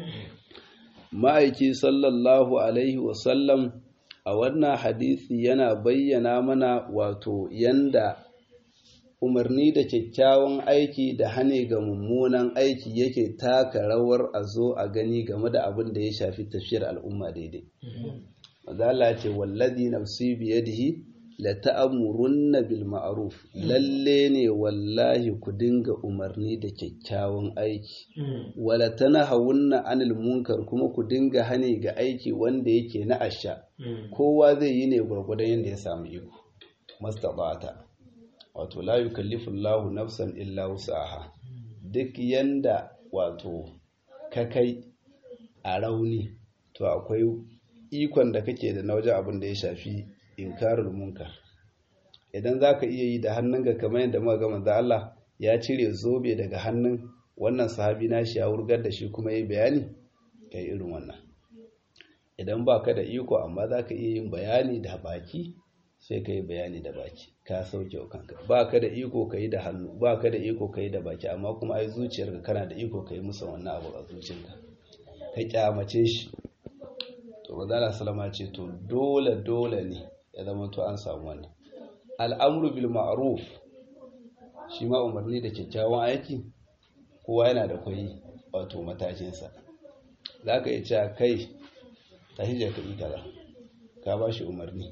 Speaker 1: ma'aiki sallallahu alaihi wasallam a wannan hadisi yana bayyana mana wato yanda umarni da kyakkyawan aiki da hane ga mummunan aiki yake taka rawar a zo a gani game da abin da ya shafi tafiyar al'umma daidai. Mazala ce wallazi nafsi biyadihi la ta'amurunna bil ma'ruf lalle ne wallahi ku dinga umarni da kyakkyawan aiki wala tanahawunna anil munkar kuma ku dinga hane ga aiki wanda yake na asha kowa zai yi ne gwargwadon yadda ya samu iko mastabata wato la yukallifu Allahu nafsan illa wus'aha duk yanda wato ka kai a rauni to akwai ikon da kake da na wajen abin da ya shafi inkarul munkar idan za ka iya yi da hannunka kamar yadda muka ga manzo Allah ya cire zobe daga hannun wannan sahabi na shi ya wurgar da shi kuma yi bayani kai irin wannan idan ba ka da iko amma za ka iya yin bayani da baki sai ka yi bayani da baki ka sauke wa kanka ba ka da iko ka yi da hannu ba ka da iko ka yi da baki amma kuma ai zuciyarka kana da iko ka yi musu wannan abu a zuciyarka ka kyamace shi to manzala salama ce to dole dole ne ya zama to an samu wannan al'amru bil ma'ruf shi ma umarni da kyakkyawan aiki kowa yana da kwai wato matakinsa za ka yi cewa kai ta hijjar ka kaza ka ba shi umarni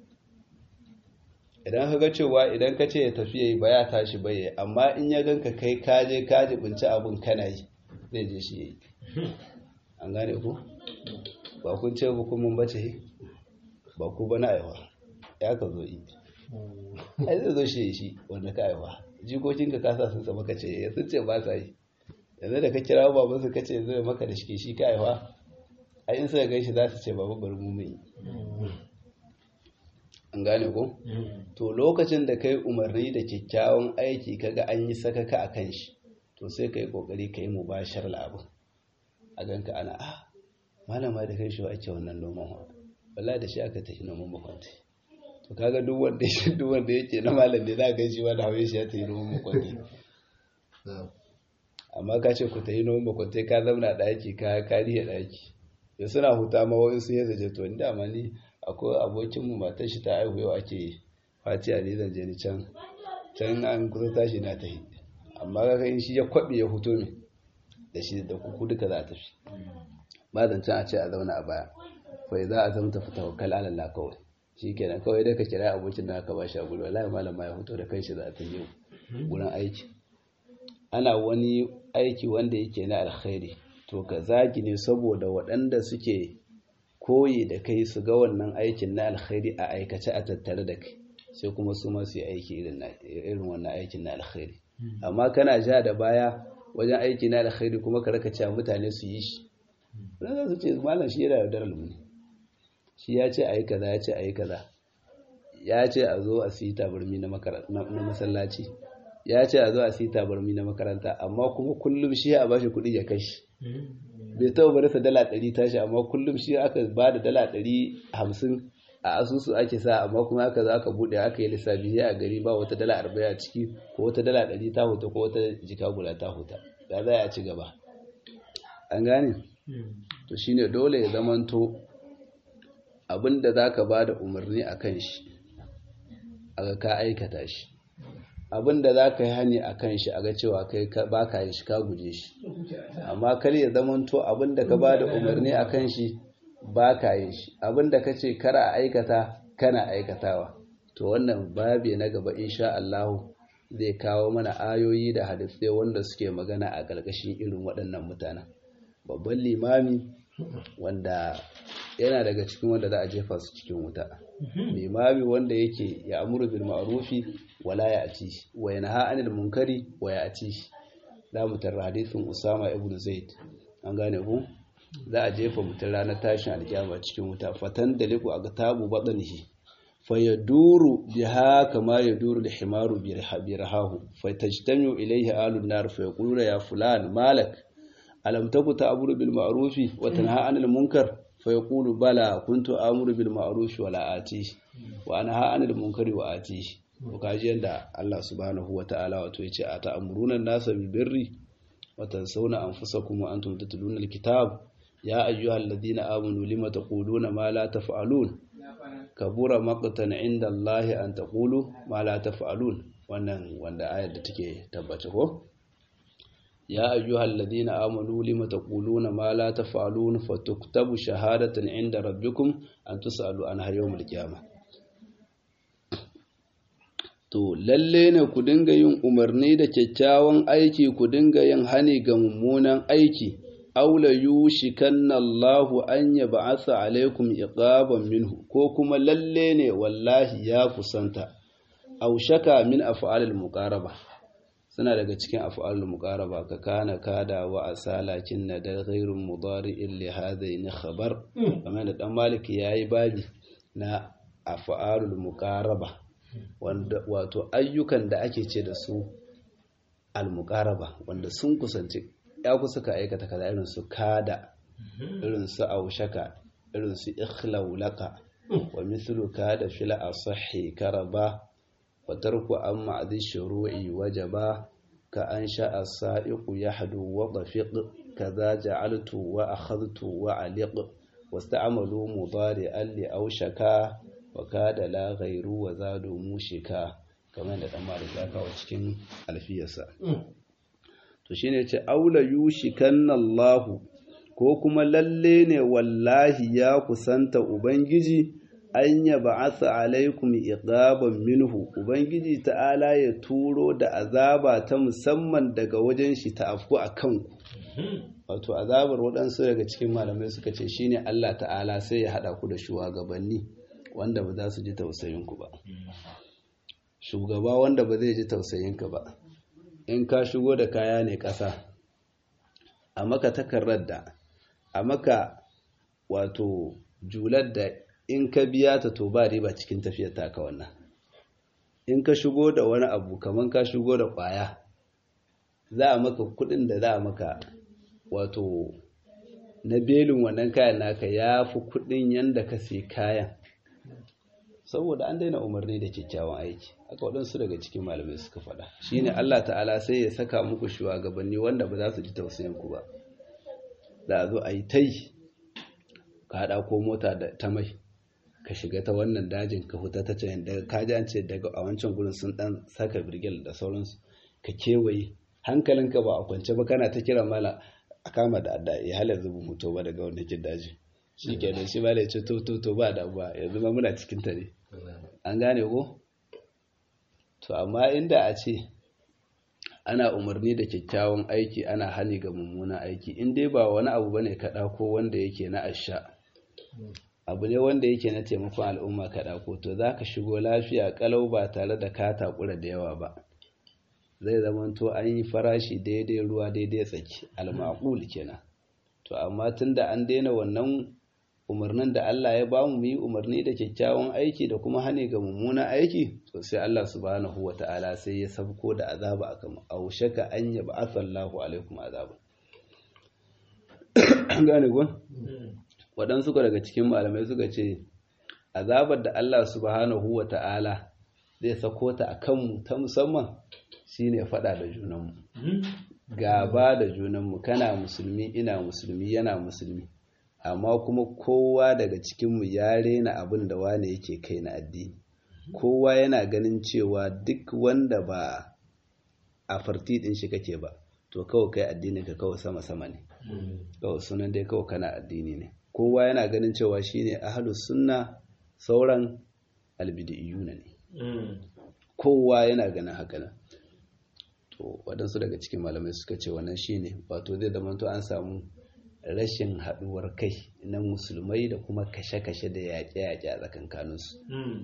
Speaker 1: idan ka ga cewa idan ka ce ya tafi yayi ba ya tashi ba yayi amma in ya ganka kai ka je ka jibinci abin kana yi zai je shi yayi an gane ku ba kun ce ba kun mun bace ba ku ba na aiwa ya ka zo yi ai zai zo shi shi wanda ka aiwa jikokinka ka sa sun tsama ka ce sun ce ba sa yi yanzu da ka kira baban su kace zai maka da shi shi ka aiwa a in suka gan shi za su ce babu bari mu mai an gane ko to lokacin da kai umarni da kyakkyawan aiki kaga an yi sakaka a kan shi to sai ka yi kokari ka yi mubashar labin a ganka ana ah malama da kai shi wa ake wannan noman wa wallahi da shi aka tafi noman makwanti to kaga duk wanda shi duk wanda yake na malam ne za ka shi wanda hawaye shi ya tafi noman makwanti amma ka ce ku tafi noman makwanti ka zauna daki ka kariya daki da suna huta ma wani sun yadda je to ni dama ni akwai abokin mu matar shi ta aihu yau ake fatiya ne zan je ni can can an kusa tashi na tafi amma kaga in shi ya kwabe ya huto ne da shi da kuku duka za a tafi ba zancen a ce a zauna a baya kawai za a zama tafi tawakkal ala Allah kawai shi kenan kawai dai ka kira abokin da aka ba shi a gudu wallahi malama ya fito da kanshi za a ta yi gurin aiki ana wani aiki wanda yake na alkhairi to ka zagi ne saboda waɗanda suke koyi da kai su ga wannan aikin na alkhairi a aikace a tattare da kai sai kuma su ma su yi aiki irin wannan aikin na alkhairi amma kana ja da baya wajen aiki na alkhairi kuma ka raka cewa mutane su yi shi wani za su ce malam shi yana da ne shi ya ce a yi kaza ya ce a yi kaza ya ce a zo a siyi tabarmi na masallaci ya ce a zo a siyi tabarmi na makaranta amma kuma kullum shi a bashi kuɗi ya kashi bai taɓa bari sa dala ɗari tashi amma kullum shi aka ba da dala ɗari hamsin a asusu ake sa amma kuma aka za aka buɗe aka yi lissafi a gari ba wata dala arba'in a ciki ko wata dala ɗari ta huta ko wata jika guda ta huta da za a ci gaba an gane to shine dole ya zamanto abinda za ka ba da umarni a kan shi a ga ka aikata shi abinda za ka yi hani a kan shi a ga cewa kai ba ka yi shi ka guje shi amma kar ya zamanto abinda ka ba da umarni a kan shi ba ka yi shi abinda ka ce kara a aikata kana aikatawa to wannan babi na gaba insha Allah zai kawo mana ayoyi da hadisai wanda suke magana a ƙarƙashin irin waɗannan mutanen babban limami wanda yana daga cikin wanda za a jefa su cikin wuta limami wanda yake ya amuru bil ma'rufi wala ya ati wa yanha anil munkari wa ya ati za mu tarra hadisin Usama ibn Zaid an gane ku za a jefa mutum ranar tashin alkiyama cikin wuta fatan da liku a tabu badanihi fa yaduru biha kama yaduru al-himaru bi rahahu fa tajtami'u ilayhi alun nar fa yaquluna ya fulan malak alam taku ta'muru bil ma'rufi wa tanha 'anil munkar fa yaqulu bala kuntu amuru bil ma'rufi wa la ati wa anha 'anil munkari wa ati to kaji yanda Allah subhanahu wa ta'ala wato yace a ta'muruna an-nasa bil birri wa tansawna anfusakum wa antum tatluna al-kitab ya ayyuhalladhina amanu lima taquluna ma la taf'alun kabura maqtan 'inda Allah an taqulu ma la taf'alun wannan wanda ayar da take tabbace ko يا أيها الذين آمنوا لم تقولون ما لا تفعلون فتكتب شهادة عند ربكم أن تسألوا عنها يوم القيامة To, lalle ne ku dinga yin umarni da kyakkyawan aiki ku dinga yin hani ga mummunan aiki, aula yushikanna Allahu an ya ba'asa alaikum iqaban minhu, ko kuma lalle ne wallahi ya kusanta, aushaka min af'alil muqaraba. suna daga cikin af'alul muqaraba ka kana kada wa asalakin na da ghairun mudari'in li hadaini khabar kamar da dan malik yayi babi na af'alul muqaraba wanda wato ayyukan da ake ce da su al muqaraba wanda sun kusanci ya kusa ka aikata kaza irin su kada irin su aushaka irin su ikhlaulaka wa mithlu kada fil asahhi karaba wa tarku an ma'dhi shuru'i wajaba ka an sha'a sa'iqu yahdu wa dafiq kaza ja'altu wa akhadhtu wa aliq wasta'malu mudari'an li aushaka wa kada la ghayru wa zadu mushika kamar da dan malik ya kawo cikin alfiyarsa to shine ce aula yushikanna Allahu ko kuma lalle ne wallahi ya kusanta Ubangiji an ya ba'atha alaikum iqaban minhu Ubangiji ta'ala ya turo da azaba ta musamman daga wajen shi ta afku a kanku wato azabar waɗansu daga cikin malamai suka ce shine Allah ta'ala sai ya haɗa ku da shugabanni wanda ba za su ji tausayinku ba shugaba wanda ba zai ji tausayinka ba in ka shigo da kaya ne ƙasa a maka takarar da a maka wato jular da in ka biya ta to ba riba cikin tafiyar taka wannan in ka shigo da wani abu kamar ka shigo da ƙwaya za a maka kuɗin da za a maka wato na belin wannan kayan naka ya fi kuɗin yadda ka sai kayan saboda an daina umarni da kyakkyawan aiki aka waɗansu daga cikin malamai suka faɗa shine Allah ta'ala sai ya saka muku shugabanni wanda ba za su ji tausayin ku ba za a zo a yi ta yi ka haɗa ko mota ta mai ka shiga ta wannan dajin ka huta ta can daga kaji an ce daga a wancan gurin sun ɗan saka birgil da sauransu ka kewaye hankalinka ba a kwance ba kana ta kira mala a kama da adda ya halar zubu mutu ba daga wannan kin daji shi ke da shi ba da ce to to to ba da ba yanzu ma muna cikin ta ne an gane ko to amma inda a ce ana umarni da kyakkyawan aiki ana hali ga mummunan aiki in dai ba wani abu bane kaɗa ko wanda yake na asha abu ne wanda yake na taimakon al'umma kaɗa ko to za ka shigo lafiya kalau ba tare da ka takura da yawa ba zai zamanto an yi farashi daidai ruwa daidai tsaki al-maqul kenan to amma tunda an daina wannan umarnin da Allah ya bamu mu yi umarni da kyakkyawan aiki da kuma hane ga mummunan aiki to sai Allah subhanahu wata'ala sai ya sabko da azaba akan aushaka an yab'atha Allahu alaikum azaba gane gon waɗansu suka daga cikin malamai suka ce azabar da Allah subhanahu wata'ala zai sako ta akan mu ta musamman shine faɗa da junanmu gaba da junanmu kana musulmi ina musulmi yana musulmi amma kuma kowa daga cikinmu ya rena abin da wane yake kai na addini kowa yana ganin cewa duk wanda ba a farti din shi kake ba to kawai kai addini ka kawai sama-sama ne kawai sunan dai kawai kana addini ne kowa yana ganin cewa shine ahlus sunna sauran albidiyuna ne kowa yana ganin haka nan to waɗansu daga cikin malamai suka ce wannan shine wato zai zama to an samu rashin haɗuwar kai na musulmai da kuma kashe-kashe da yaƙe-yaƙe a tsakankaninsu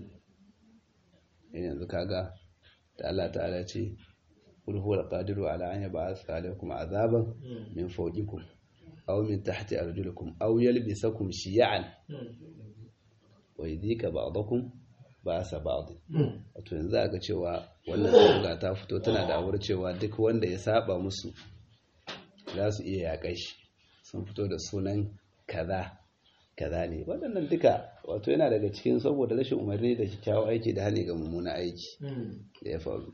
Speaker 1: yanzu kaga da Allah ta'ala ce qul huwa al-qadiru ala an yab'atha alaykum azaban min fawqikum aw min tahti arjulikum aw yalbisakum shiya'an wa yadhika ba'dakum ba'sa ba'd wato yanzu aka cewa wannan sabga ta fito tana da awar cewa duk wanda ya saba musu za su iya yaƙai shi sun fito da sunan kaza kaza ne waɗannan duka wato yana daga cikin saboda rashin umarni da kyakkyawan aiki da hali ga mummuna aiki da ya faru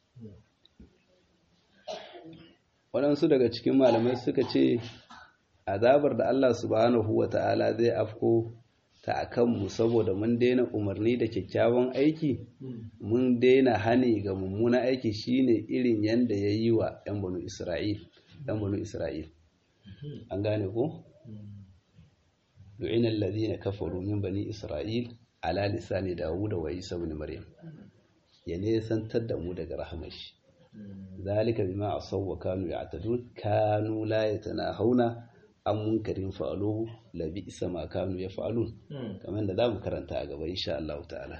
Speaker 1: waɗansu daga cikin malamai suka ce azabar da Allah subhanahu wa ta'ala zai afko ta a kanmu saboda mun daina umarni da kyakkyawan aiki mun daina hani ga mummuna aiki shine irin yanda ya yi wa 'yan banu isra'il 'yan banu isra'il an gane ko du'ina alladhina kafaru min bani isra'il ala lisani dawuda wa isa ibn maryam ya ne santar da mu daga rahmashi zalika bima asaw wa kanu ya'tadun kanu la yatanahawna an munkarin fa'aluhu la bi'sa ma kanu yaf'alun kamar da zamu karanta a gaba insha Allah ta'ala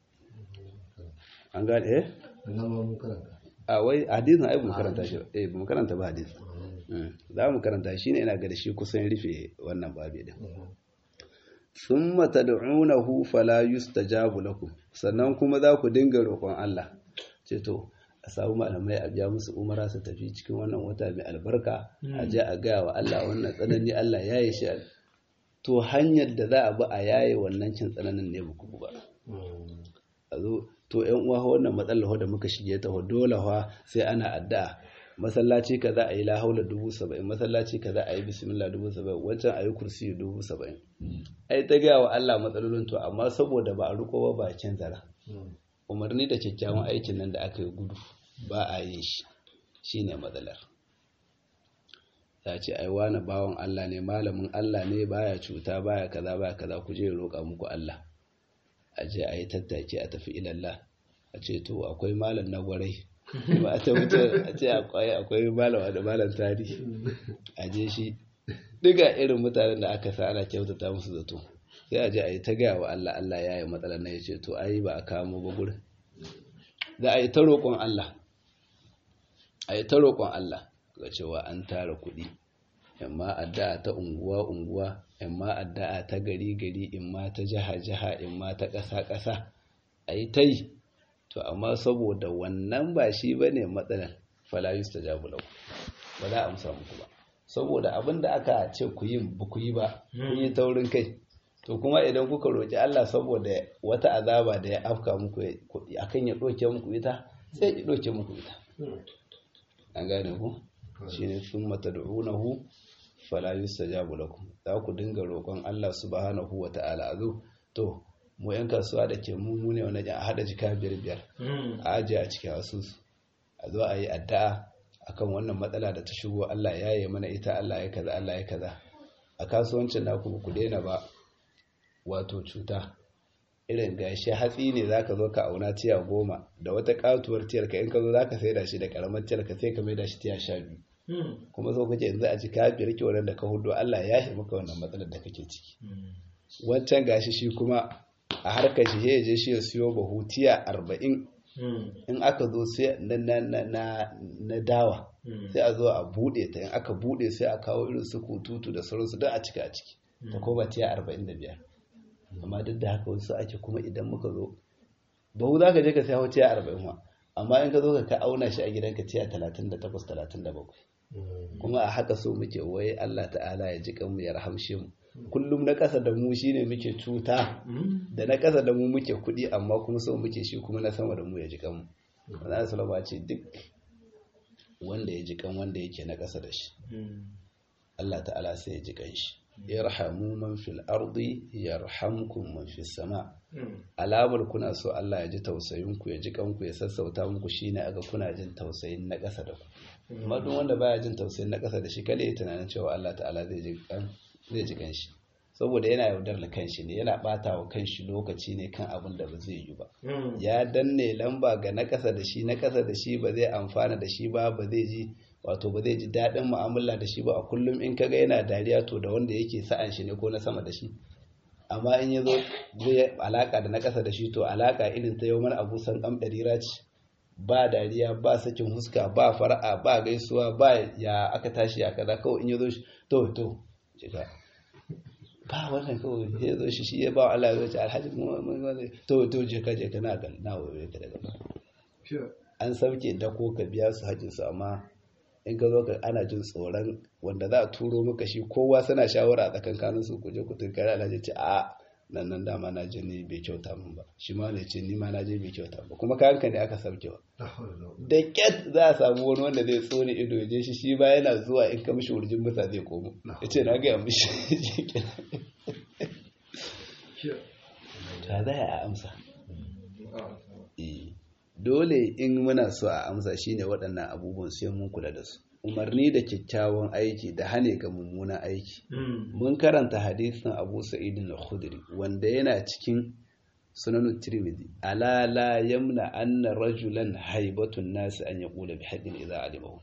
Speaker 1: an gane eh a wai hadisin ai mu karanta shi eh mu karanta ba hadisin za mu karanta shi ne ina ga da shi kusan rufe wannan babi din thumma tad'unahu fala yustajabu lakum sannan kuma za ku dinga roƙon Allah ce to a samu malamai a biya musu umara su tafi cikin wannan wata mai albarka a je a gaya wa Allah wannan tsanani Allah ya yi shi to hanyar da za a bi a yaye wannan cin tsananin ne buku ba a zo to yan uwa wannan matsalar da muka shige ta dole fa sai ana addu'a masallaci kaza a yi la haula dubu saba'in masallaci kaza a yi bismillah dubu saba'in wancan a yi kursi dubu saba'in ai ta gaya wa Allah matsalolin to amma saboda ba a riko ba ba a canza umarni da kyakkyawan aikin nan da aka yi gudu ba a yin shi shine matsalar ya ce ai wani bawan Allah ne malamin Allah ne baya cuta baya kaza baya kaza ku je roƙa muku Allah a je a yi tattaki a tafi ilallah a ce to akwai malam na gwarai ba a tabbata a ce akwai akwai malam da malam tarihi a je shi diga irin mutanen da aka sa ana kyautata musu zato sai a je a yi ta gaya wa Allah Allah ya yi matsalar na ya ce to ai ba a kamo ba gurin za a yi ta roƙon Allah a yi ta roƙon Allah ga cewa an tara kuɗi imma addu'a ta unguwa unguwa imma addu'a ta gari gari imma ta jiha jiha imma ta ƙasa ƙasa a yi ta yi to amma saboda wannan ba shi ba ne matsalar falayus ta jabu lau ba za a amsa muku ba saboda abin da aka ce ku yi ba ku yi ba kun yi taurin kai to kuma idan kuka roƙi Allah saboda wata azaba da ya afka muku akan ya ɗauke muku ita sai ya ɗauke muku ita an gane ku shine sun matad'unahu fala yustajabu lakum za ku dinga roƙon Allah subhanahu wata'ala azu to mu yan kasuwa da ke mu ne wani a hada jika biyar biyar a ajiye a cikin asusu a zo a yi addu'a akan wannan matsala da ta shigo Allah ya yi mana ita Allah ya kaza Allah ya kaza a kasuwancin na kuma ku daina ba wato cuta irin gashi hatsi ne zaka zo ka auna tiya goma da wata katuwar tiyar ka in ka zo zaka saida shi da karamar tiyar ka sai ka maida shi tiya sha biyu kuma so kake yanzu a cika biyar ke wannan da ka hudu Allah ya shi maka wannan matsalar da kake ciki wancan gashi shi kuma a harkar shi ya je shi ya siyo bahu tiya arba'in in aka zo sai na dawa sai a zo a bude ta in aka bude sai a kawo irin su kututu da sauransu don a cika a ciki ta koma tiya arba'in da biyar amma duk da haka wasu ake kuma idan muka zo bahu za ka je ka sai hau tiya arba'in wa amma in ka zo ka auna shi a gidanka tiya talatin da takwas talatin da bakwai kuma a haka so muke wai Allah ta'ala ya ji kanmu ya rahamshe mu kullum na ƙasa da mu shine muke cuta da na ƙasa da mu muke kuɗi amma kuma so muke shi kuma na sama da mu ya ji kanmu wannan salama ce duk wanda ya ji kan wanda yake na ƙasa da shi Allah ta'ala sai ya ji kan shi yarhamu man fil ardi yarhamkum man fis sama alamar kuna so Allah ya ji tausayin ku ya ji kanku ya sassauta muku shine aga kuna jin tausayin na ƙasa da ku amma duk wanda baya jin tausayin na ƙasa da shi kada ya tunanin cewa Allah ta'ala zai ji kan zai ji kanshi saboda yana yaudar da kanshi ne yana bata wa kanshi lokaci ne kan abin da ba zai yi ba ya danne lamba ga na ƙasa da shi na ƙasa da shi ba zai amfana da shi ba ba zai ji wato ba zai ji daɗin mu'amala da shi ba a kullum in kaga yana dariya to da wanda yake sa'an shi ne ko na sama da shi amma in ya zo zai alaka da na ƙasa da shi to alaka irin ta yau mana abu san ɗan ɗarira ce ba dariya ba sakin huska ba fara'a ba gaisuwa ba ya aka tashi ya kaza kawai in ya zo shi to to jika ba wannan kawai ya zo shi shi ya ba Allah ya zo alhaji to to jika jika na ga na waye ka daga ba an sauke dako ka biya su hajjin su amma in ka zo ka ana jin tsoron wanda za a turo maka shi kowa suna shawara a tsakankanin su kuje ku tunkari alhaji ce a nan nan dama na je ne bai kyauta min ba shi ma ne ce ni ma na je bai kyauta ba kuma kayan ka ne aka sauke wa da kyat za a samu wani wanda zai tsone ido ya je shi shi ba yana zuwa in ka mishi wurjin musa zai komo ya ce na gaya mishi ta zai a amsa dole in muna so a amsa shine waɗannan abubuwan sai mun kula da su umarni da kyakkyawan aiki da hane ga mummunan aiki mun karanta hadisin abu sa'id al-khudri wanda yana cikin sunan tirmidhi ala la yamna anna rajulan haibatun nas an yaqula bi haqqin idza alimahu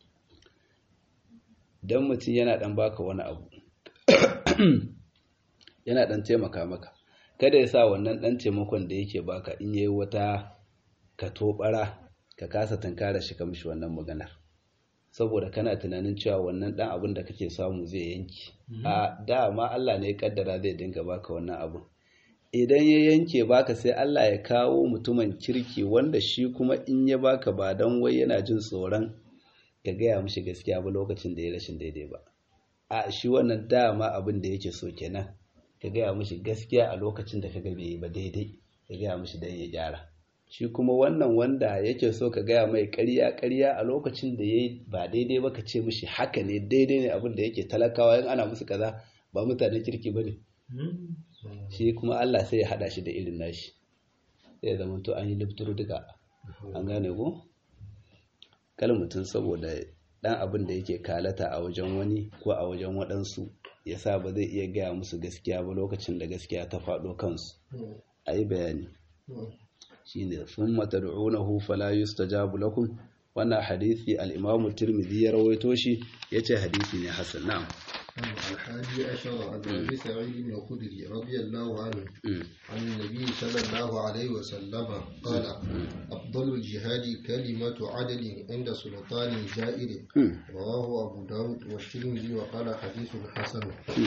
Speaker 1: dan mutum yana dan baka wani abu yana dan taimaka maka kada ya sa wannan dan taimakon da yake baka in yayi wata ka tobara ka kasa tankara shi kamshi wannan maganar saboda kana tunanin cewa wannan dan abin da kake samu zai yanki a dama Allah ne ya kaddara zai dinga baka wannan abin idan ya yanke baka sai Allah ya kawo mutumin kirki wanda shi kuma in ya baka ba don wai yana jin tsoron ka gaya mishi gaskiya ba lokacin da ya rashin daidai ba a shi wannan dama abin da yake so kenan ka gaya mishi gaskiya a lokacin da ka ga bai yi ba daidai ka gaya mishi don ya gyara shi kuma wannan wanda yake so ka gaya mai ƙarya ƙarya a lokacin da ya yi ba daidai ba ka ce mishi haka ne daidai ne abin da yake talakawa in ana musu kaza ba mutanen kirki ba ne shi kuma Allah sai ya haɗa shi da irin nashi sai ya zama to an yi lifturu duka an gane ko kal mutum saboda ɗan abin da yake kalata a wajen wani ko a wajen waɗansu ya sa ba zai iya gaya musu gaskiya ba lokacin da gaskiya ta faɗo kansu a yi bayani shine thumma tad'unahu fala yustajabu lakum wannan hadisi al-Imam Tirmidhi ya rawaito shi yace hadisi ne hasan na'am
Speaker 2: الحادي عشر عن أبي سعيد بن الخدري رضي الله عنه عن النبي صلى الله عليه وسلم قال أفضل الجهاد كلمة عدل عند سلطان جائر رواه أبو داود والترمذي وقال حديث حسن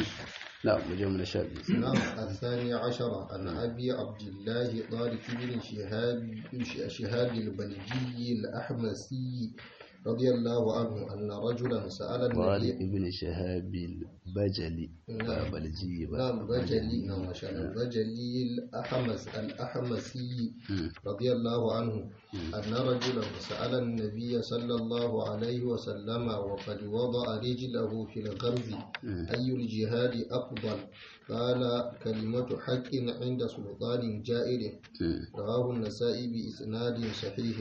Speaker 1: نعم مجمع شاب
Speaker 2: نعم الثاني عشر عن أبي عبد الله طارق بن شهاب شهاب البلجي الأحمسي رضي الله عنه أن رجلا سأل
Speaker 1: طارق
Speaker 2: النبي
Speaker 1: بن شهاب البجلي
Speaker 2: نعم.
Speaker 1: بلجي
Speaker 2: نعم بجلي نعم ما شاء الله بجلي الأحمس الأحمسي رضي الله عنه أن رجلا سأل النبي صلى الله عليه وسلم وقد وضع رجله في الغرز أي الجهاد أفضل قال كلمة حق عند سلطان جائر رواه النسائي بإسناد صحيح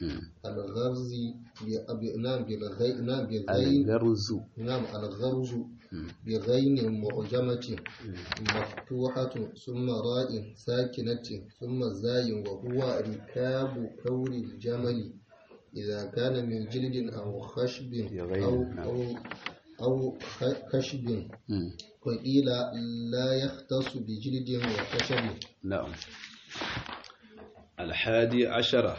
Speaker 2: الغرز ب- نعم بالغي نعم بالغين
Speaker 1: الغرز
Speaker 2: نعم الغرز بغين معجمة مفتوحة ثم راء ساكنة ثم زاي وهو ركاب كور الجمل إذا كان من جلد أو خشب
Speaker 1: بغين،
Speaker 2: أو
Speaker 1: نعم.
Speaker 2: أو أو خ- خشب وقيل لا يختص بجلد وخشب
Speaker 1: نعم alhadi ashara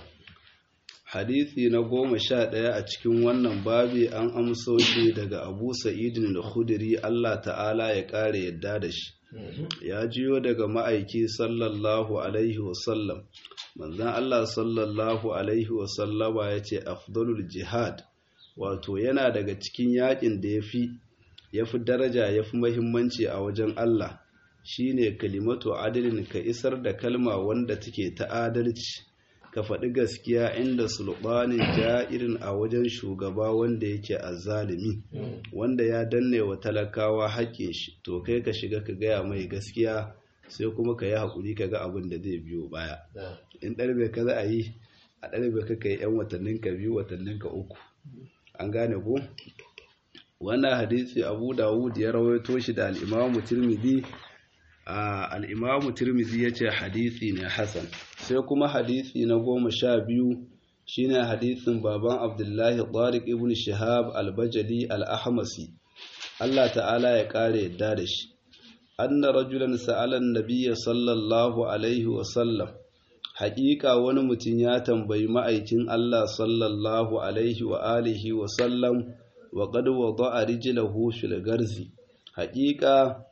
Speaker 1: hadisi na goma sha ɗaya a cikin wannan babi an amso shi daga abu sa'idin da khudiri Allah ta'ala ya ƙara yadda da shi ya jiyo daga ma'aiki sallallahu alaihi wasallam manzan Allah sallallahu alaihi wasallama ya ce afdalul jihad wato yana daga cikin yakin da ya fi ya fi daraja ya fi mahimmanci a wajen Allah shine kalimatu adalin ka isar da kalma wanda take ta adalci ka faɗi gaskiya inda sulɓanin ja'irin a wajen shugaba wanda yake azzalimi wanda ya danne wa talakawa haƙƙin shi to kai ka shiga ka gaya mai gaskiya sai kuma ka yi haƙuri ka ga abin da zai biyo baya in ɗarbe ka za a yi a ɗarbe ka kai 'yan watannin ka biyu watannin ka uku an gane ko wannan hadisi abu dawud ya rawaito shi da al'imamu tirmidhi a al'imamu tirmidhi ya ce hadisi ne hasan sai kuma hadisi na goma sha biyu shine hadisin baban abdullahi tariq ibn shihab al-bajali al-ahmasi Allah ta'ala ya ƙara yadda da shi anna rajulan sa'alan nabiyya sallallahu alaihi wa sallam haƙiƙa wani mutum ya tambayi ma'aikin Allah sallallahu alaihi wa alihi wa sallam wa qad wada'a rijlahu fil garzi haƙiƙa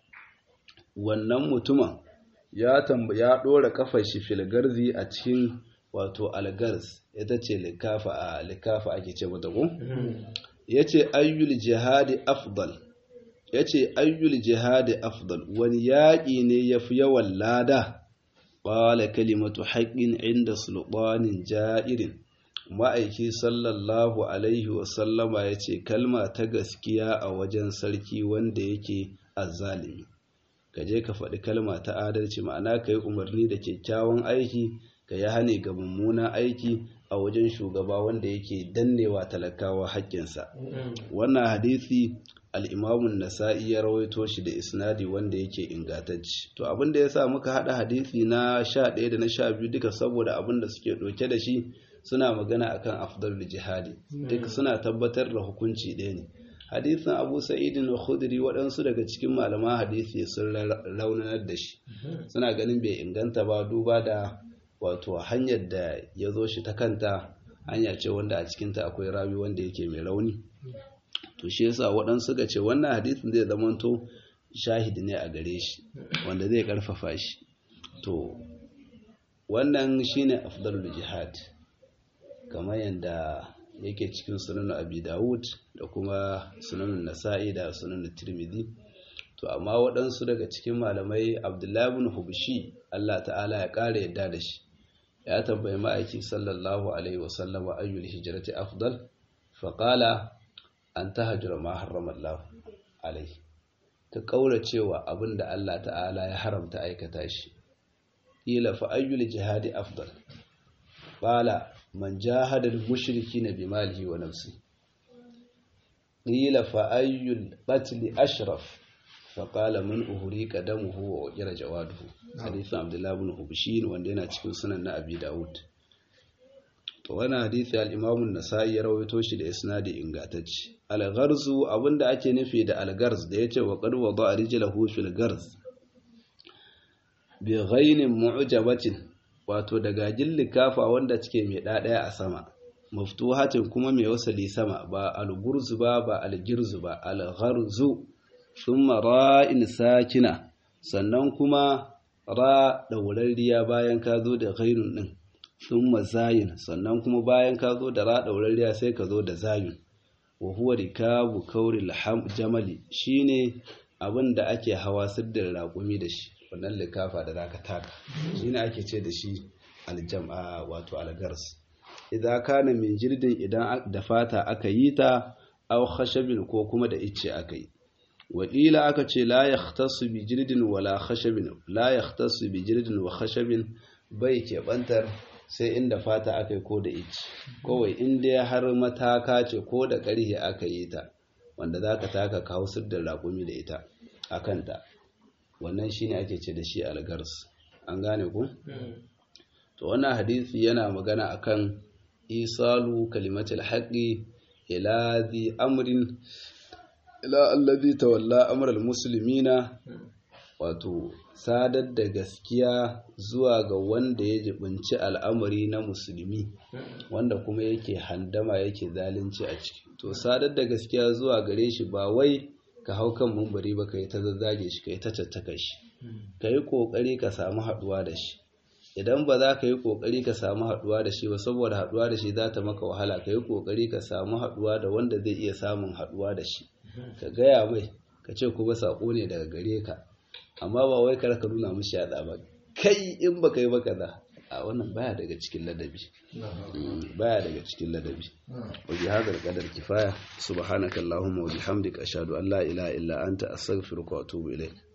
Speaker 1: wannan mutumin ya tambaya ɗora kafar shi fil garzi a cikin wato algarz ita ce likafa a likafa ake ce mata ko yace ayyul jihadi afdal yace ayyul jihadi afdal wani yaƙi ne yafi yawan lada qala kalimatu haqqin inda sultanin ja'irin ma'aiki sallallahu alaihi wasallama ya ce kalma ta gaskiya a wajen sarki wanda yake azzalimi ka je ka faɗi kalma ta adalci ma'ana ka yi umarni da kyakkyawan aiki ka yi hane ga mummunan aiki a wajen shugaba wanda yake dannewa talakawa haƙƙinsa wannan hadisi al'imamun nasa'i ya rawaito shi da isnadi wanda yake ingantacci to abin da ya sa muka haɗa hadisi na sha ɗaya da na sha biyu duka saboda abin da suke ɗauke da shi suna magana akan afdal jihadi duk suna tabbatar da hukunci ɗaya ne hadisin abu sa'idin da khudri waɗansu daga cikin malaman hadisi sun raunanar da shi suna ganin bai inganta ba duba da wato hanyar da ya zo shi ta kanta hanya ce wanda a cikinta akwai rawi wanda yake mai rauni to shi yasa waɗansu ga ce wannan hadisin zai zamanto shahidi ne a gare shi wanda zai karfafa shi to wannan shine afdalul jihad kamar yadda yake cikin sunan abi dawud da kuma sunan nasa'i da sunan tirmidhi to amma waɗansu daga cikin malamai abdullahi ibn hubshi Allah ta'ala ya ƙara yadda da shi ya tambayi ma'aiki sallallahu alaihi wasallam ayyul hijrati afdal faqala an tahjura ma harrama Allah alaihi ta kaura cewa abinda Allah ta'ala ya haramta aikata shi ila fa ayyul jihadi afdal qala man jahada al-mushrikeena bimalihi wa nafsihi qila fa ayyul qatl ashraf فقال من أهريك دمه وأجر جواده حديث عبد الله بن حبشين wanda yana cikin sunan na Abi Dawud to wannan hadisi al-Imam an-Nasa'i ya rawaito shi da isnadi ingantacce al-gharzu abinda ake nufi da al-garz da yace wa qad wada'a rijlahu fil garz bi ghainin mu'jabatin wato daga likafa wanda take mai dadaya a sama maftuhatin kuma mai wasali sama ba al-gurzu ba ba al-girzu ba al-gharzu thumma ra'in sakina sannan kuma ra daurariya bayan ka zo da ghainun din thumma zayin sannan kuma bayan ka zo da ra daurariya sai ka zo da zayun wa huwa rikabu kauril jamali shine abin da ake hawa siddin raƙumi da shi wannan likafa da zaka taka shine ake ce da shi aljam'a wato algars idan kana min jirdin idan da fata aka yi ta aw khashabin ko kuma da icce aka yi wakila aka ce la yahtasu bi jirdin wala khashabin la yahtasu bi jirdin wa khashabin bai keɓantar sai inda fata aka yi ko da icce kawai inda ya har mataka ce ko da ƙarhe aka yi ta wanda za ka taka kawo da raƙumi da ita a kanta wannan shine ake ce da shi algars an gane ku to wannan hadisi yana magana akan isalu kalimatul haqqi ila zi amrin ila allazi tawalla amral muslimina wato sadar da gaskiya zuwa ga wanda ya jibinci al'amari na musulmi wanda kuma yake handama yake zalunci a ciki to sadar da gaskiya zuwa gare shi ba wai ka hau kan mumbari ba ka yi ta zazzage shi ka yi ta caccaka shi ka yi ƙoƙari ka samu haɗuwa da shi idan ba za ka yi ƙoƙari ka samu haɗuwa da shi ba saboda haɗuwa da shi za ta maka wahala ka yi ƙoƙari ka samu haɗuwa da wanda zai iya samun haɗuwa da shi ka gaya mai ka ce kuma saƙo ne daga gare ka amma ba wai kar ka nuna mishi yaɗa ba kai in ba ka yi ba kaza a wannan baya daga cikin ladabi baya daga cikin ladabi wa bi hadal qadar kifaya subhanakallahumma wa bihamdika ashhadu an la ilaha illa anta astaghfiruka wa atubu ilayk